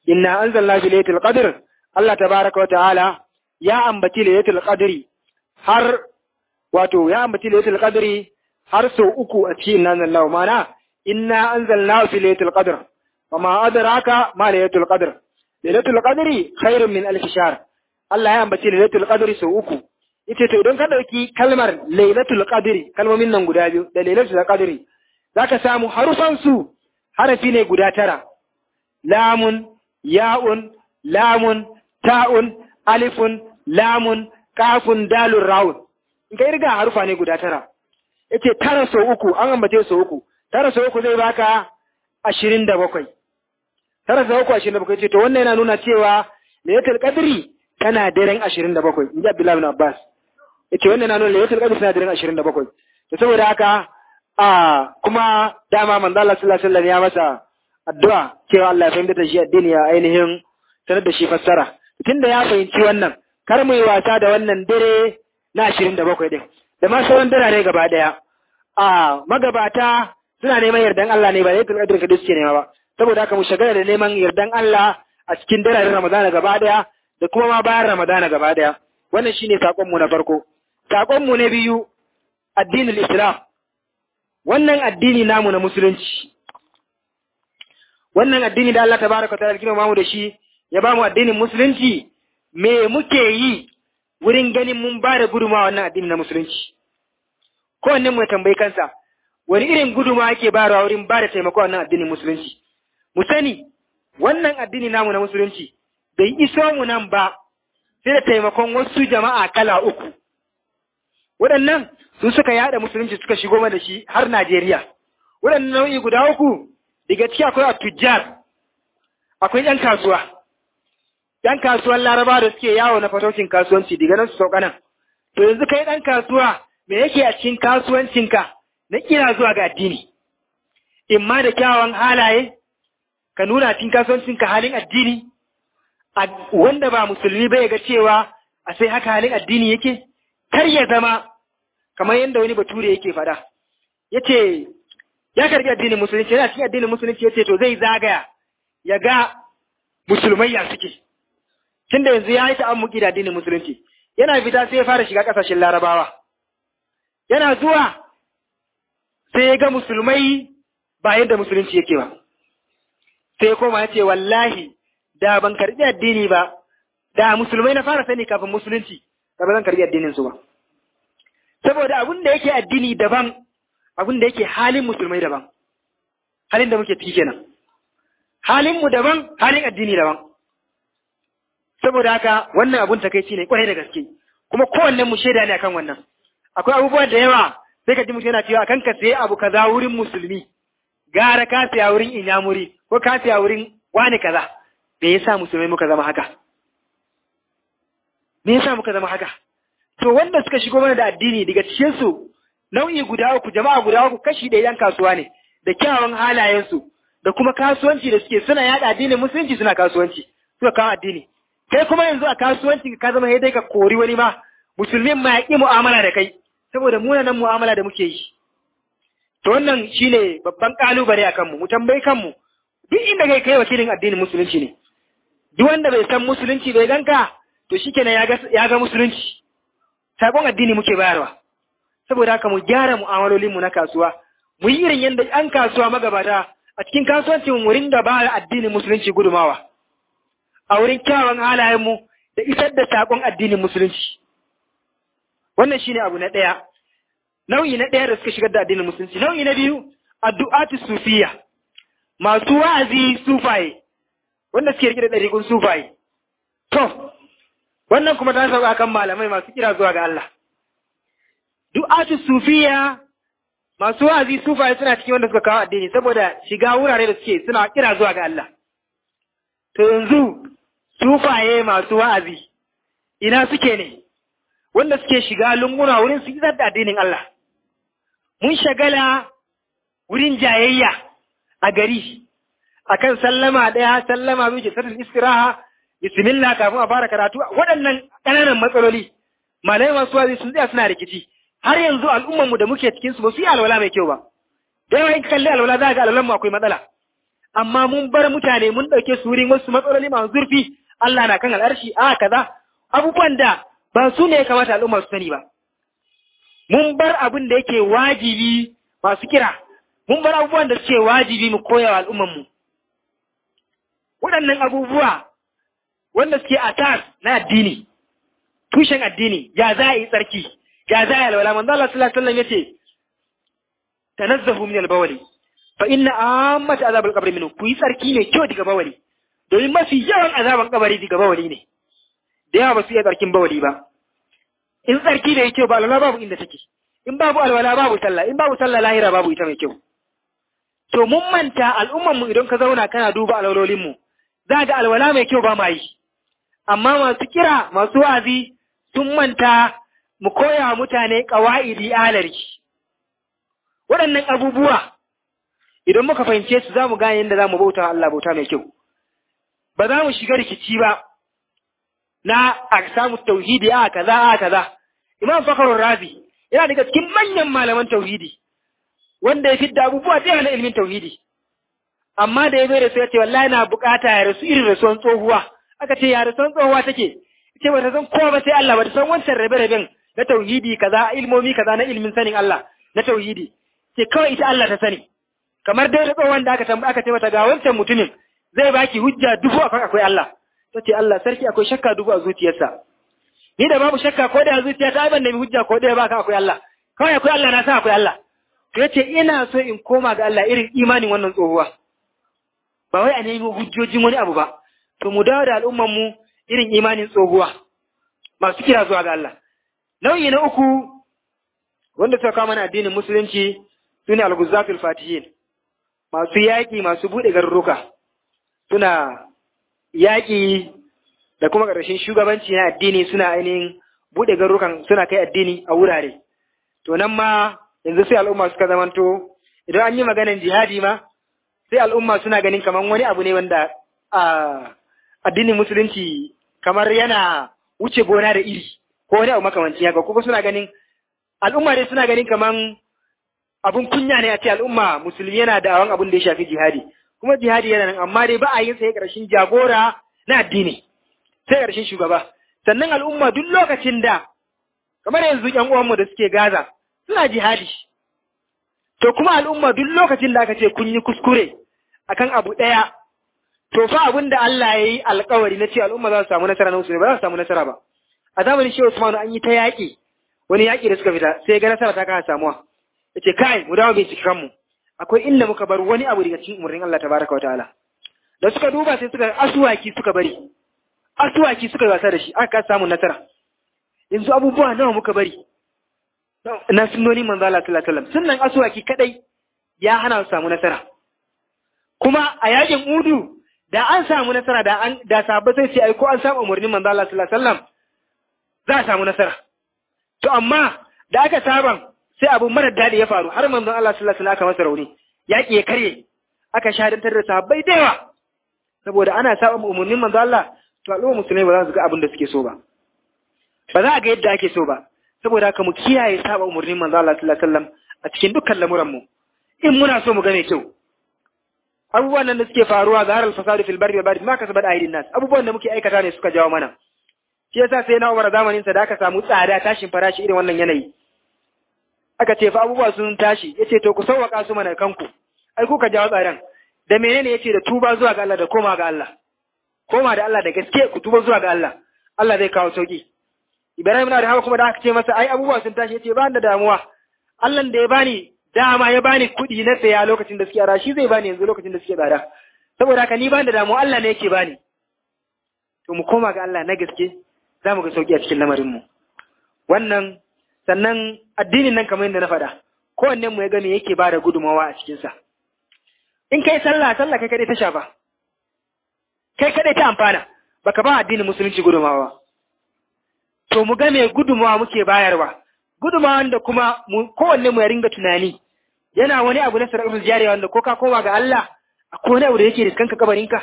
inna anzalna fi laylatul qadr Allah tabaraka wa ta'ala ya ambaci laylatul qadri har wato ya ambaci laylatul qadri har sau uku a cikin nan Allah mana inna anzalna fi laylatul qadr wama adraka ma laylatul qadr laylatul qadri khairun min alf shahr Allah ya ambaci laylatul qadri sau uku yace to idan ka dauki kalmar laylatul qadri kalmomin nan guda biyu da laylatul qadri zaka samu harufan su harafi ne guda tara lamun ya'un lamun ta'un alifun lamun kafun dalun rawun in ka irga harufa ne guda tara yace tara sau uku an ambace sau uku tara sau uku zai baka ashirin da bakwai tara sau uku ashirin da bakwai ce to wannan yana nuna cewa laylatul qadri tana daren ashirin da bakwai in ji Abdullahi bin Abbas yace wannan yana nuna laylatul qadri tana daren ashirin da bakwai to saboda haka a kuma dama manzo Allah sallallahu alaihi wasallam ya masa addu'a cewa Allah ya fahimta da shi addini ya ainihin sanar da shi fassara tunda ya fahimci wannan kar mu yi wasa da wannan dare na ashirin da bakwai ɗin da ma sauran darare gaba ɗaya a magabata suna neman yardan Allah ne ba zai tulƙadar ka suke nema ba saboda haka mu shagala da neman yardan Allah a cikin dararen Ramadana gaba ɗaya da kuma ma bayan Ramadana gaba ɗaya wannan shine sakon mu na farko sakon mu na biyu addinin Islam wannan addini namu na musulunci wannan addini da Allah tabaraka ta'ala girma mu da shi ya ba mu addinin musulunci me muke yi wurin ganin mun ba da guduma wannan addini na musulunci kowanne mu tambayi kansa wani irin guduma ake bayarwa wurin ba da taimako wannan addinin musulunci mu sani wannan addini namu na musulunci bai iso mu nan ba sai da taimakon wasu jama'a kala uku waɗannan su suka yada musulunci suka shigo mana da shi har Najeriya waɗannan nau'i guda uku daga ciki akwai atujjar akwai ‘yan kasuwa ‘yan kasuwan laraba da suke yawo na fatocin kasuwanci daga nan su sauka nan to yanzu kai ɗan kasuwa me yake a cikin kasuwancinka na kira zuwa ga addini in ma da kyawawan halaye ka nuna cikin kasuwancinka halin addini wanda ba musulmi bai ga cewa a sai haka halin addini yake kar ya zama kamar yadda wani bature yake faɗa yace ya karbi addinin musulunci yana cikin addinin musulunci yace to zai zagaya ya ga musulmai ya suke tunda yanzu ya yi ta'ammuki da addinin musulunci yana fita sai ya fara shiga kasashen larabawa yana zuwa sai ya ga musulmai ba yadda musulunci yake ba sai ya koma ya ce wallahi da ban karbi addini ba da musulmai na fara sani kafin musulunci da ba zan karbi addinin su ba saboda abin da yake addini daban abin da yake halin musulmai daban halin da muke ciki kenan halin mu daban halin addini daban saboda haka wannan abun takeici ne kwarai da gaske kuma kowannen mu shaida ne akan wannan akwai abubuwa da yawa sai ka ji mutum yana cewa akan ka sayi abu kaza wurin musulmi gara ka siya wurin inyamuri ko ka siya wurin wani kaza me yasa musulmai muka zama haka me yasa muka zama haka to wanda suka shigo mana da addini daga cikin su nau'i guda uku jama'a guda uku kashi ɗaya yan kasuwa ne da kyawawan halayensu da kuma kasuwanci da suke suna yaɗa addinin musulunci suna kasuwanci suka kawo addini kai kuma yanzu a kasuwanci ka zama dai ka kori wani ma musulmin ma ya ƙi mu'amala da kai saboda munanan mu'amala da muke yi to wannan shine babban kalubale a kanmu mu tambayi kanmu duk inda kai kai wakilin addinin musulunci ne duk wanda bai san musulunci bai ganka to shikenan ya ga ya ga musulunci sakon addini muke bayarwa saboda haka mu gyara mu'amalolinmu na kasuwa mu yi irin yadda an kasuwa magabata a cikin kasuwancin mu ringa ba addinin musulunci gudumawa a wurin kyawun halayenmu da isar da sakon addinin musulunci wannan shine abu na ɗaya nau'i na ɗaya da suka shigar da addinin musulunci nau'i na biyu addu'atu sufiya masu wa'azi sufaye wanda suke rike da ɗariƙun sufaye to wannan kuma ta sauka kan malamai masu kira zuwa ga Allah du'atu sufiya masu wa'azi sufaye suna cikin wanda suka kawo addini saboda shiga wurare da suke suna kira zuwa ga Allah to yanzu sufaye masu wa'azi ina suke ne wanda suke shiga lunguna wurin su isar da addinin Allah mun shagala wurin jayayya a gari akan sallama ɗaya sallama biyu jisatul istiraha bismillah kafin a fara karatu waɗannan ƙananan matsaloli malamai masu wazi sun tsaya suna rikici har yanzu al'umman mu da muke cikin su ba su yi alwala mai kyau ba da yawa in kalli alwala za ga alwalan mu akwai matsala amma mun bar mutane mun ɗauke su wurin wasu matsaloli masu zurfi Allah na kan al'arshi a kaza abubuwan da ba su ne ya kamata al'umma su sani ba mun bar abin da yake wajibi masu kira mun bar abubuwan da suke wajibi mu koya wa al'ummanmu waɗannan abubuwa wanda suke asas na addini tushen addini ya za a yi tsarki ya za a yi alwala manzo Allah sallallahu alaihi wasallam yace tanazzahu min al-bawli fa inna ammat azab al-qabr minhu ku yi tsarki ne kyau daga bawali domin mafi yawan azaban kabari daga bawali ne da yawa ba su iya tsarkin bawali ba in tsarki da kyau ba alwala babu inda take in babu alwala babu sallah in babu sallah lahira babu ita mai kyau to mun manta al'umman mu idan ka zauna kana duba alwalolin mu za ga alwala mai kyau ba ma yi amma masu kira masu wazi sun manta mu koya wa mutane qawaidi alari waɗannan abubuwa idan muka fahimce su za mu gane yadda za mu bauta Allah bauta mai kyau ba za mu shiga rikici ba na a samu tauhidi a kaza a kaza imam fakarun razi yana daga cikin manyan malaman tauhidi wanda ya fidda abubuwa da na ilimin tauhidi amma da ya bai da su ya ce wallahi na bukata ya rasu irin rasuwan tsohuwa aka ce ya rasuwan tsohuwa take ce ba ta san kowa ba sai Allah ba ta san wancan rabe-raben na tauhidi kaza ilmomi kaza na ilimin sanin Allah na tauhidi ce kawai ita Allah ta sani kamar dai da tsohon da aka tambaya aka ce mata ga wancan mutumin zai baki hujja dubu akan akwai Allah ta ce Allah sarki akwai shakka dubu a zuciyarsa ni da babu shakka ko da a zuciya ta ban nemi hujja ko da baka akwai Allah kawai akwai Allah na sa akwai Allah to yace ina so in koma ga Allah irin imanin wannan tsohuwa ba wai a nemi hujjojin wani abu ba to mu dawo da al'umman mu irin imanin tsohuwa masu kira zuwa ga Allah nau'i na uku wanda suka kawo mana addinin musulunci sune al-ghuzatul fatihin masu yaƙi masu buɗe garuruka suna yaƙi da kuma ƙarshen shugabanci na addini suna ainihin buɗe garurukan suna kai addini a wurare. To nan ma yanzu sai al'umma suka zamanto idan an yi maganan jihadi ma sai al'umma suna ganin kamar wani abu ne wanda a addinin musulunci kamar yana wuce gona da iri ko wani abu makamancin haka kuma suna ganin al'umma dai suna ganin kamar abun kunya ne a ce al'umma musulmi yana da awan abun da ya shafi jihadi kuma jihadi yana nan amma dai ba a yin sai ƙarshen jagora na addini sai ƙarshen shugaba sannan al'umma duk lokacin da kamar yanzu ƴan uwanmu da suke Gaza suna jihadi to kuma al'umma duk lokacin da aka ce kun yi kuskure akan abu ɗaya to fa abin da Allah ya yi alkawari na ce al'umma za su samu nasara na musulmi ba za su samu nasara ba a zamanin Shehu Usman an yi ta yaƙi wani yaƙi da suka fita sai ga nasara ta kasa samuwa yace kai mu dawo binciken mu akwai inda muka bar wani abu daga cikin umarnin Allah tabaraka wataala da suka duba sai suka asuwaki suka bari asuwaki suka wasa da shi aka kasa samun nasara yanzu abubuwa nawa muka bari na sunnoni manzo Allah sallallahu alaihi wasallam sunnan asuwaki kadai ya hana su samu nasara kuma a yakin udu da an samu nasara da an da sahabbai sai ai ko an samu umarnin manzo Allah sallallahu alaihi wasallam za a samu nasara to amma da aka saban sai abu mara daɗi ya faru har manzon Allah sallallahu alaihi wasallam aka masa rauni yaƙi ya karye aka shahadantar da sahabbai da yawa saboda ana saba umarnin manzon Allah to al'umma musulmai ba za su ga abin da suke so ba ba za a ga yadda ake so ba saboda haka mu kiyaye saba umarnin manzon Allah sallallahu alaihi wasallam a cikin dukkan lamuran mu in muna so mu ga mai kyau abubuwan nan da suke faruwa ga haral fasadu fil barri wal bahri ma kasabat aydin nas abubuwan da muke aikata ne suka jawo mana shi yasa sai na Umar zamanin sa da aka samu tsada tashin farashi irin wannan yanayi aka ce fa abubuwa sun tashi yace to ku sauwaka su mana kanku ai kuka jawo tsadan da menene yace da tuba zuwa ga Allah da koma ga Allah koma da Allah da gaske ku tuba zuwa ga Allah Allah zai kawo sauki Ibrahim na da hawa kuma da aka ce masa ai abubuwa sun tashi yace ba da damuwa Allah da ya bani dama ya bani kuɗi na saya lokacin da suke ara shi zai bani yanzu lokacin da suke tsada saboda haka ni ban da damuwa Allah ne yake bani to mu koma ga Allah na gaske za mu ga sauki a cikin lamarin mu wannan sannan addinin nan kamar yadda na faɗa kowanne mu ya ga me yake bada gudumawa a cikinsa in kai sallah sallah kai kadai ta shafa kai kadai ta amfana baka ba addinin musulunci gudumawa to mu ga me gudumawa muke bayarwa gudumawa da kuma kowanne mu ya ringa tunani yana wani abu na sarƙar jariya wanda ko ka koma ga Allah akwai wani abu da yake riskanka kabarinka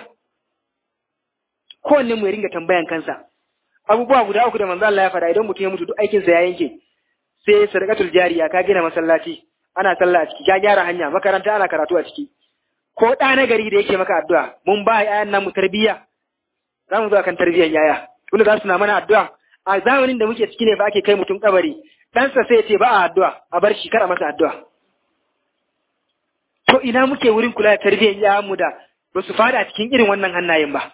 kowanne mu ya ringa tambayan kansa abubuwa guda uku da manzo Allah ya faɗa idan mutum ya mutu duk aikinsa ya yanke sai sadaqatul jariya ka gina masallaci ana sallah a ciki ka gyara hanya makaranta ana karatu a ciki ko ɗa na gari da yake maka addu'a mun ba yayan nan mu tarbiyya za mu zo kan tarbiyyar yaya wanda za su na mana addu'a a zamanin da muke ciki ne fa ake kai mutum kabari ɗansa sai ce ba a addu'a a bar shi kar a masa addu'a to ina muke wurin kula da tarbiyyar yayan mu da ba su fada cikin irin wannan hannayen ba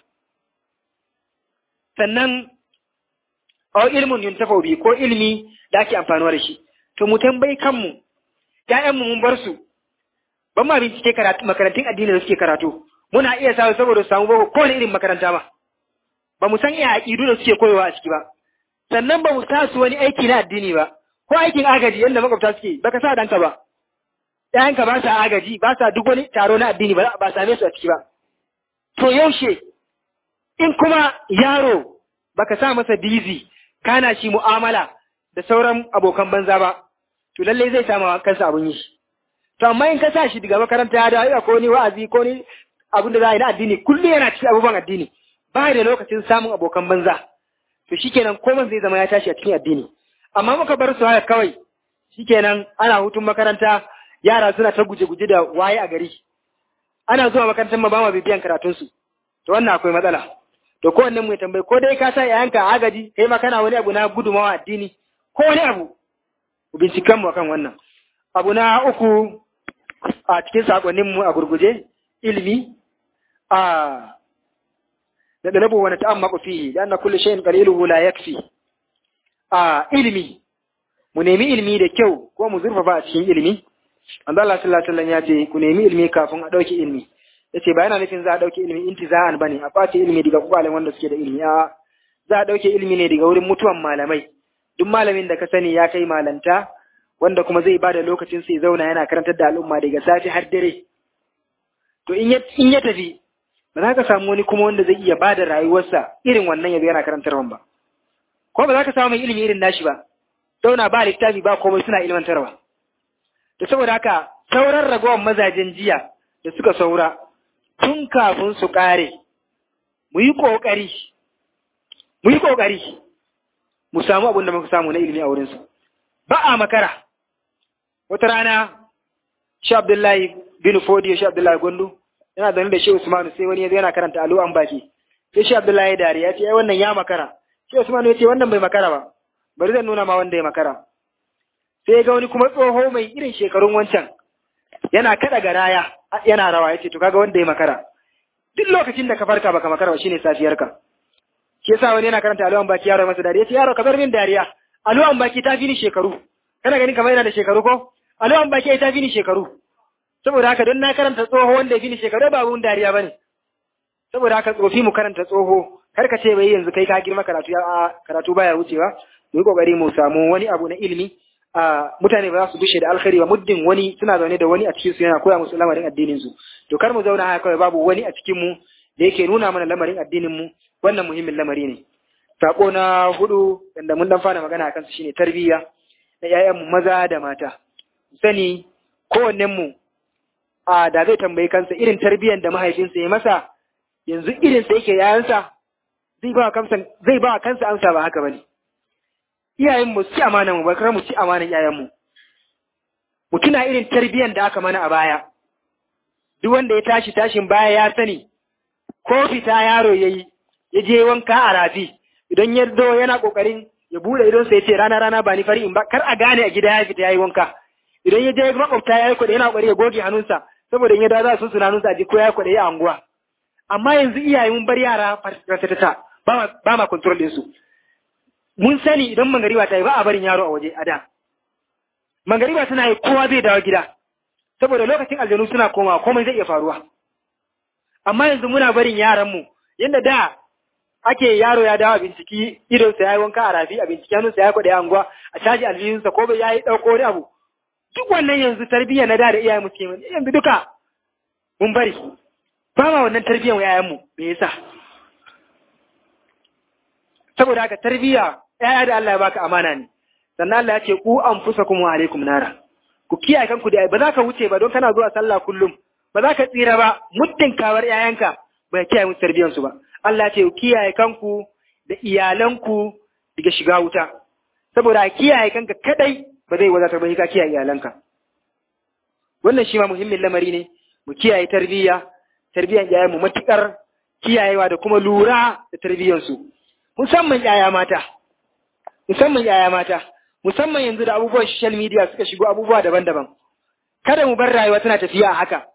sannan aw ilmun yuntafa bi ko ilmi da ake amfanuwa da shi to mu tambayi kanmu ƴaƴanmu mun bar su ban ma bincike karatu makarantun addini da suke karatu muna iya sa saboda su samu boko kowane irin makaranta ba ba mu san iya aƙidu da suke koyowa a ciki ba sannan ba mu sa su wani aiki na addini ba ko aikin agaji yadda makwabta suke baka sa danka ba ƴaƴanka ba sa agaji ba sa duk wani taro na addini ba ba same su a ciki ba to yaushe in kuma yaro baka sa masa bizi kana shi mu'amala da sauran abokan banza ba to lallai zai samu kansa abun yi to amma in ka sa shi daga makaranta ya dawo ko ni wa'azi ko ni abin da za a yi na addini kullum yana cikin abubuwan addini ba da lokacin samun abokan banza to shikenan komai zai zama ya tashi a cikin addini amma muka bar su haka kawai shikenan ana hutun makaranta yara suna ta guje-guje da waye a gari ana zuwa makarantar ma ba ma bibiyan karatunsu to wannan akwai matsala to ko wannan mai tambayi ko dai ka sa yayanka a agaji kai ma kana wani abu na gudumawa addini ko wani abu ku binciken mu akan wannan abu na uku a cikin sakonnin mu a gurguje ilimi a da dalabu wani ta'ammaku fihi da anna kullu shay'in qaliluhu la yakfi a ilimi mu nemi ilimi da kyau ko mu zurfafa a cikin ilimi Allah sallallahu alaihi wasallam ya ce ku nemi ilimi kafin a dauki ilimi yace ba yana nufin za a dauke ilimi intiza'an bane a kwace ilimi daga kwakwalen wanda suke da ilimi a za a dauke ilimi ne daga wurin mutuwan malamai duk malamin da ka sani ya kai malanta wanda kuma zai bada lokacin sai zauna yana karantar da al'umma daga safi har dare to in ya in ya tafi ba za ka samu wani kuma wanda zai iya bada rayuwarsa irin wannan yazo yana karantarwa ba ko ba za ka samu mai ilimi irin nashi ba zauna ba littafi ba komai suna ilmantarwa to saboda haka sauran ragowar mazajen jiya da suka saura tun kafin su ƙare, mu yi ƙoƙari, mu yi ƙoƙari, mu samu abin da muka samu na ilimi a wurinsu. Ba a makara, wata rana, shi Abdullahi bin Fodiyo, shi Abdullahi Gondo, yana zaune da shi Usmanu sai wani yana karanta alu an baki. Sai shi Abdullahi dare ya ce, ai wannan ya makara. Shi Usmanu ya ce, wannan bai makara ba, bari zan nuna ma wanda ya makara. Sai ga wani kuma tsoho mai irin shekarun wancan, yana kada garaya yana rawa yace to kaga wanda ya makara duk lokacin da ka farka baka makara ba shine safiyarka shi yasa wani yana karanta alwan baki yaro masa dariya yace yaro ka bar min dariya alwan baki ta fi ni shekaru kana ganin kamar yana da shekaru ko alwan baki ta fi ni shekaru saboda haka don na karanta tsoho wanda ya fi ni shekaru ba abun dariya bane saboda haka tsofi mu karanta tsoho kar ka ce bai yanzu kai ka girma karatu ya karatu baya wucewa mu yi kokari mu samu wani abu na ilimi mutane ba za su bushe da alkhairi ba muddin wani suna zaune da wani a cikin su yana koya musu lamarin addinin su to kar mu zauna haka kawai babu wani a cikin mu da yake nuna mana lamarin addinin mu wannan muhimmin lamari ne sako na hudu da mun dan fara magana akan su shine tarbiyya na ƴaƴan mu maza da mata sani kowannen mu a da zai tambayi kansa irin tarbiyyar da mahaifinsa ya masa yanzu irin sa yake yayansa zai ba kansa zai ba kansa amsa ba haka bane iyayen mu ci amana mu bakar mu ci amanan iyayen mu mu tuna irin tarbiyyar da aka mana a baya duk wanda ya tashi tashin baya ya sani ko fita yaro yayi ya je wanka a rafi idan ya zo yana kokarin ya bude idon sa ya ce rana rana ba ni fari in ba kar a gane a gida ya fita yayi wanka idan ya je makwabta yayi kuɗi yana kokari ya goge hannunsa saboda in ya dawo za su suna hannunsa a ji ko yayi kuɗi a anguwa amma yanzu iyaye mun bar yara farfatata ba ba ma control din su mun sani idan mangariba ta yi ba a barin yaro a waje a da. Mangariba tana yi kowa zai dawo gida, saboda lokacin aljanu suna koma komai zai iya faruwa. Amma yanzu muna barin yaranmu, yadda da ake yaro ya dawo a binciki idonsa ya yi wanka a rafi, a binciki hannunsa ya kwaɗe anguwa, a caji aljihunsa ko bai ya yi ɗauko wani abu. Duk wannan yanzu tarbiyya na da da iyayen musu kenan, yanzu duka mun bari. Ba ma wannan tarbiyyar yayanmu, me yasa? Saboda haka tarbiyya ‘ya'ya da Allah ya baka amana ne, sannan Allah ya ce, ku an fusa kuma alaikum nara, ku kiyaye kanku da ba za ka wuce ba don kana zuwa sallah kullum, ba za ka tsira ba, muddin kawar ‘ya'yanka ba kiyaye musu tarbiyyansu ba. Allah ya ce, ku kiyaye kanku da iyalanku daga shiga wuta, saboda kiyaye kanka kadai ba zai wadatar ba ka kiyaye iyalanka. Wannan shi ma muhimmin lamari ne, mu kiyaye tarbiyya tarbiyyar yayan mu matukar kiyayewa da kuma lura da tarbiyyar su musamman yaya mata musamman yaya mata musamman yanzu da abubuwan social media suka shigo abubuwa daban-daban kada mu bar rayuwa tana tafiya a haka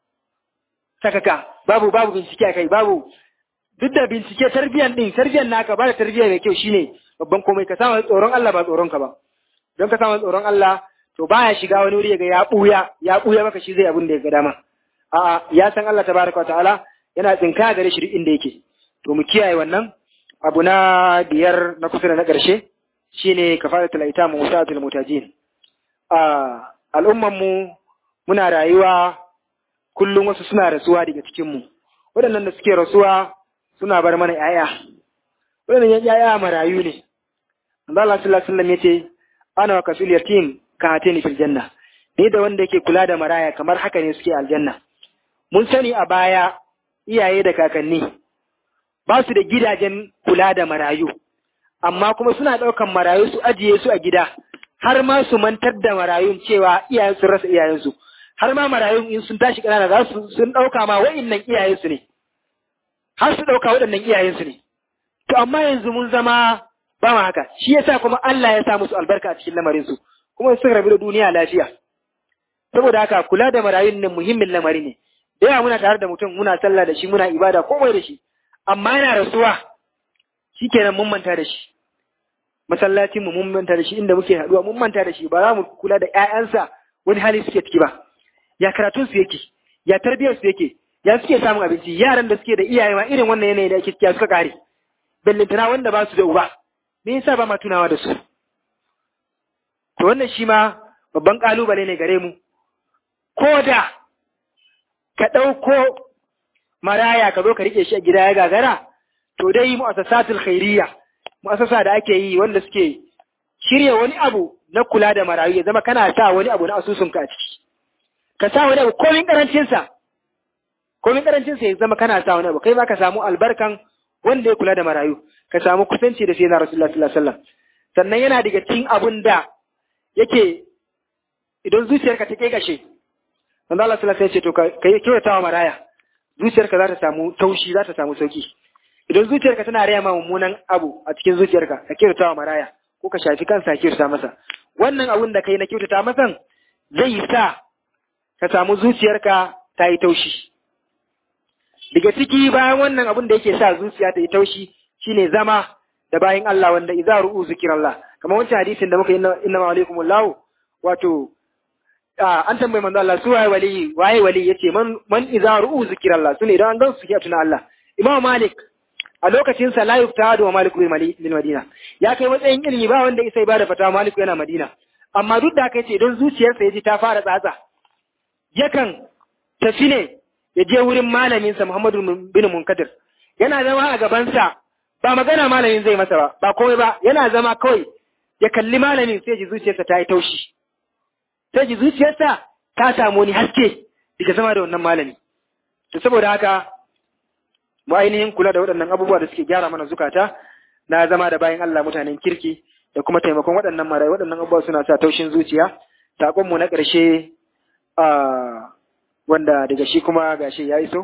sakaka babu babu bincike a kai babu duk da bincike tarbiyyar din tarbiyyar naka ba da tarbiyya mai kyau shine babban komai ka samu tsoron Allah ba tsoron ka ba don ka samu tsoron Allah to baya shiga wani wuri ga ya buya ya buya maka shi zai abin da ya ga dama a'a ya san Allah tabaraka wa ta'ala yana tsinka gare shi duk inda yake to mu kiyaye wannan abu na biyar na kusa da na ƙarshe shine kafaratul aitam wa sa'atul mutajin a al'umman mu muna rayuwa kullum wasu suna rasuwa daga cikin mu waɗannan da suke rasuwa suna bar mana yaya waɗannan yaya marayu ne Allah sallallahu alaihi wasallam yace ana wa kasul yatim ka hatini fil janna ni da wanda yake kula da maraya kamar haka ne suke aljanna mun sani a baya iyaye da kakanni ba su da gidajen kula da marayu amma kuma suna ɗaukan marayu su ajiye su a gida har ma su mantar da marayun cewa iyayen sun rasa iyayensu har ma marayun in sun tashi ƙanana za su sun ɗauka ma wa'innan iyayensu ne har su ɗauka waɗannan iyayensu ne to amma yanzu mun zama ba ma haka shi yasa kuma Allah ya sa musu albarka a cikin lamarin su kuma sun rabu da duniya lafiya saboda haka kula da marayun nan muhimmin lamari ne da yawa muna tare da mutum muna sallah da shi muna ibada komai da shi amma yana rasuwa shikenan mun manta da shi masallacin mu mun manta da shi inda muke haduwa mun manta da shi ba za mu kula da ƴaƴansa wani hali suke ciki ba ya karatun su yake ya tarbiyar su yake ya suke samun abinci yaran da suke da iyaye ma irin wannan yanayi da ake ciki suka kare bellintana wanda ba su da uba me yasa ba ma tunawa da su to wannan shi ma babban kalubale ne gare mu ko da ka ɗauko maraya ka zo ka rike shi a gida ya gagara to dai mu'assasatul khairiyya mu'assasa da ake yi wanda suke shirya wani abu na kula da marayu ya zama kana sa wani abu na asusunka a ciki ka sa wani abu komin karancin sa komin karancin sa ya zama kana sa wani abu kai ma ka samu albarkan wanda ya kula da marayu ka samu kusanci da sayyidina rasulullahi sallallahu alaihi wasallam sannan yana daga cikin abun da yake idan zuciyarka ta kai gashe manzo Allah sallallahu alaihi wasallam ya ce to kai kyautata wa maraya zuciyarka za ta samu taushi za ta samu sauki idan zuciyarka tana raya ma mummunan abu a cikin zuciyarka ka kyautata wa maraya ko ka shafi kansa kyautata masa wannan abun da kai na kyautata masa zai sa ka samu zuciyarka ta yi taushi daga ciki bayan wannan abun da yake sa zuciya ta yi taushi shine zama da bayan Allah wanda idza ru'u zikrallah kamar wancan hadisin da muka yi inna ma alaikumullahu wato an tambayi manzo Allah su waye wali waye wali yace man man idza ru'u zikrallah sune idan an gan su ke tuna Allah Imam Malik a lokacin sa la yuftadu wa Malik bil Madina ya kai matsayin ilimi ba wanda isa ba da fata Malik yana Madina amma duk da haka yace idan zuciyarsa yaji ta fara tsatsa yakan tafi ne ya je wurin malamin sa Muhammadu bin Munkadir yana zama a gaban sa ba magana malamin zai masa ba ba komai ba yana zama kawai ya kalli malamin sai ji zuciyarsa ta yi taushi sai ji zuciyarsa ta samu wani haske daga zama da wannan malami to saboda haka mu ainihin kula da waɗannan abubuwa da suke gyara mana zukata na zama da bayan Allah mutanen kirki da kuma taimakon waɗannan marayu waɗannan abubuwa suna sa taushin zuciya sakon mu na ƙarshe a wanda daga shi kuma gashi ya iso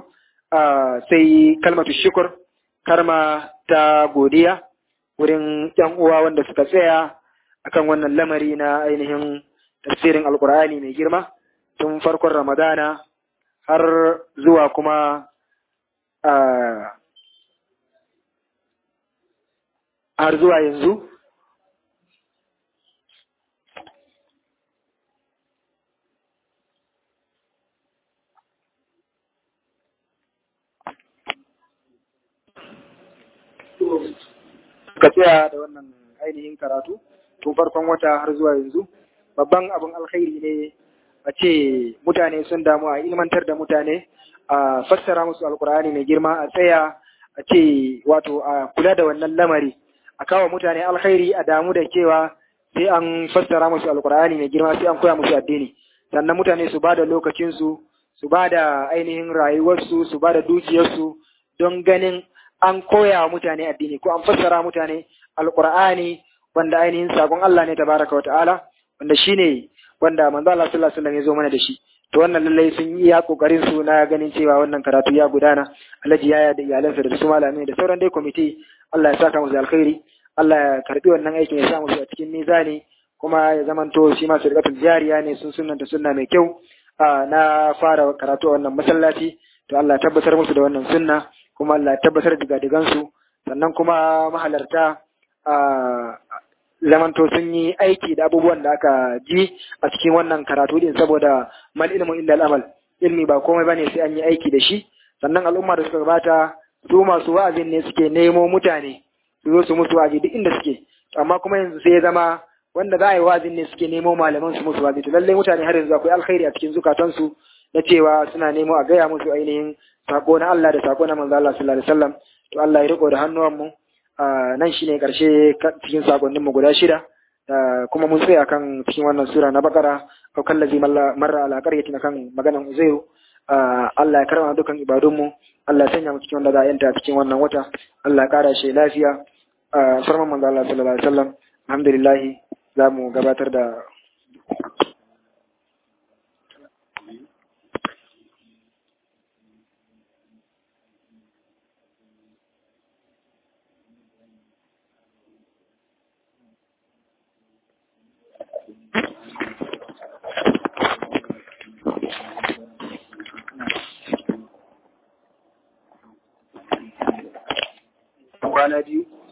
sai kalmatu shukur karma ta godiya wurin ƴan uwa wanda suka tsaya akan wannan lamari na ainihin tafsirin alkur'ani mai girma tun farkon ramadana har zuwa kuma har zuwa yanzu ka tsaya da wannan ainihin karatu tun farkon wata har zuwa yanzu babban abin alkhairi ne a ce mutane sun damu a ilmantar da mutane a fassara musu alkur'ani mai girma a tsaya a ce wato a kula da wannan lamari a kawo mutane alkhairi a damu da cewa sai an fassara musu alkur'ani mai girma sai an koya musu addini sannan mutane su ba da lokacinsu su ba da ainihin rayuwarsu su ba da dukiyarsu don ganin an koya wa mutane addini ko an fassara mutane alkur'ani wanda ainihin sakon Allah ne tabaraka wa ta'ala wanda shine wanda manzo Allah sallallahu alaihi wasallam ya zo mana da shi to wannan lallai sun yi ya kokarin su na ganin cewa wannan karatu ya gudana alhaji yaya da iyalansa da su malamai da sauran dai kwamiti Allah ya saka musu alkhairi Allah ya karbi wannan aikin ya sa musu a cikin mizani kuma ya zamanto shi ma sadaqatul jariya ne sun sunnanta sunna mai kyau na fara karatu a wannan masallaci to Allah ya tabbatar musu da wannan sunna kuma Allah ya tabbatar da gadigan su sannan kuma mahalarta zamanto sun yi aiki da abubuwan da aka ji a cikin wannan karatu din saboda mal ilmu illa al-amal ilmi ba komai bane sai an yi aiki da shi sannan al'umma da suka gabata su masu wa'azin ne suke nemo mutane su zo su musu wa'azi duk inda suke amma kuma yanzu sai ya zama wanda za a yi wa'azin ne suke nemo malaman su musu wa'azi to lallai mutane har yanzu akwai alkhairi a cikin zukatansu na cewa suna nemo a gaya musu ainihin sako na Allah da sako na manzo Allah sallallahu alaihi wasallam to Allah ya riko da hannuwan mu nan shine karshe cikin sakonnin mu guda shida kuma mun tsaya kan cikin wannan sura na bakara au kallazi marra ala qaryatin kan maganan uzairu Allah ya karama dukan ibadunmu Allah ya sanya mu cikin wanda za a yanta cikin wannan wata Allah ya kara shi lafiya farman manzo Allah sallallahu alaihi wasallam alhamdulillah za mu gabatar da kwana biyu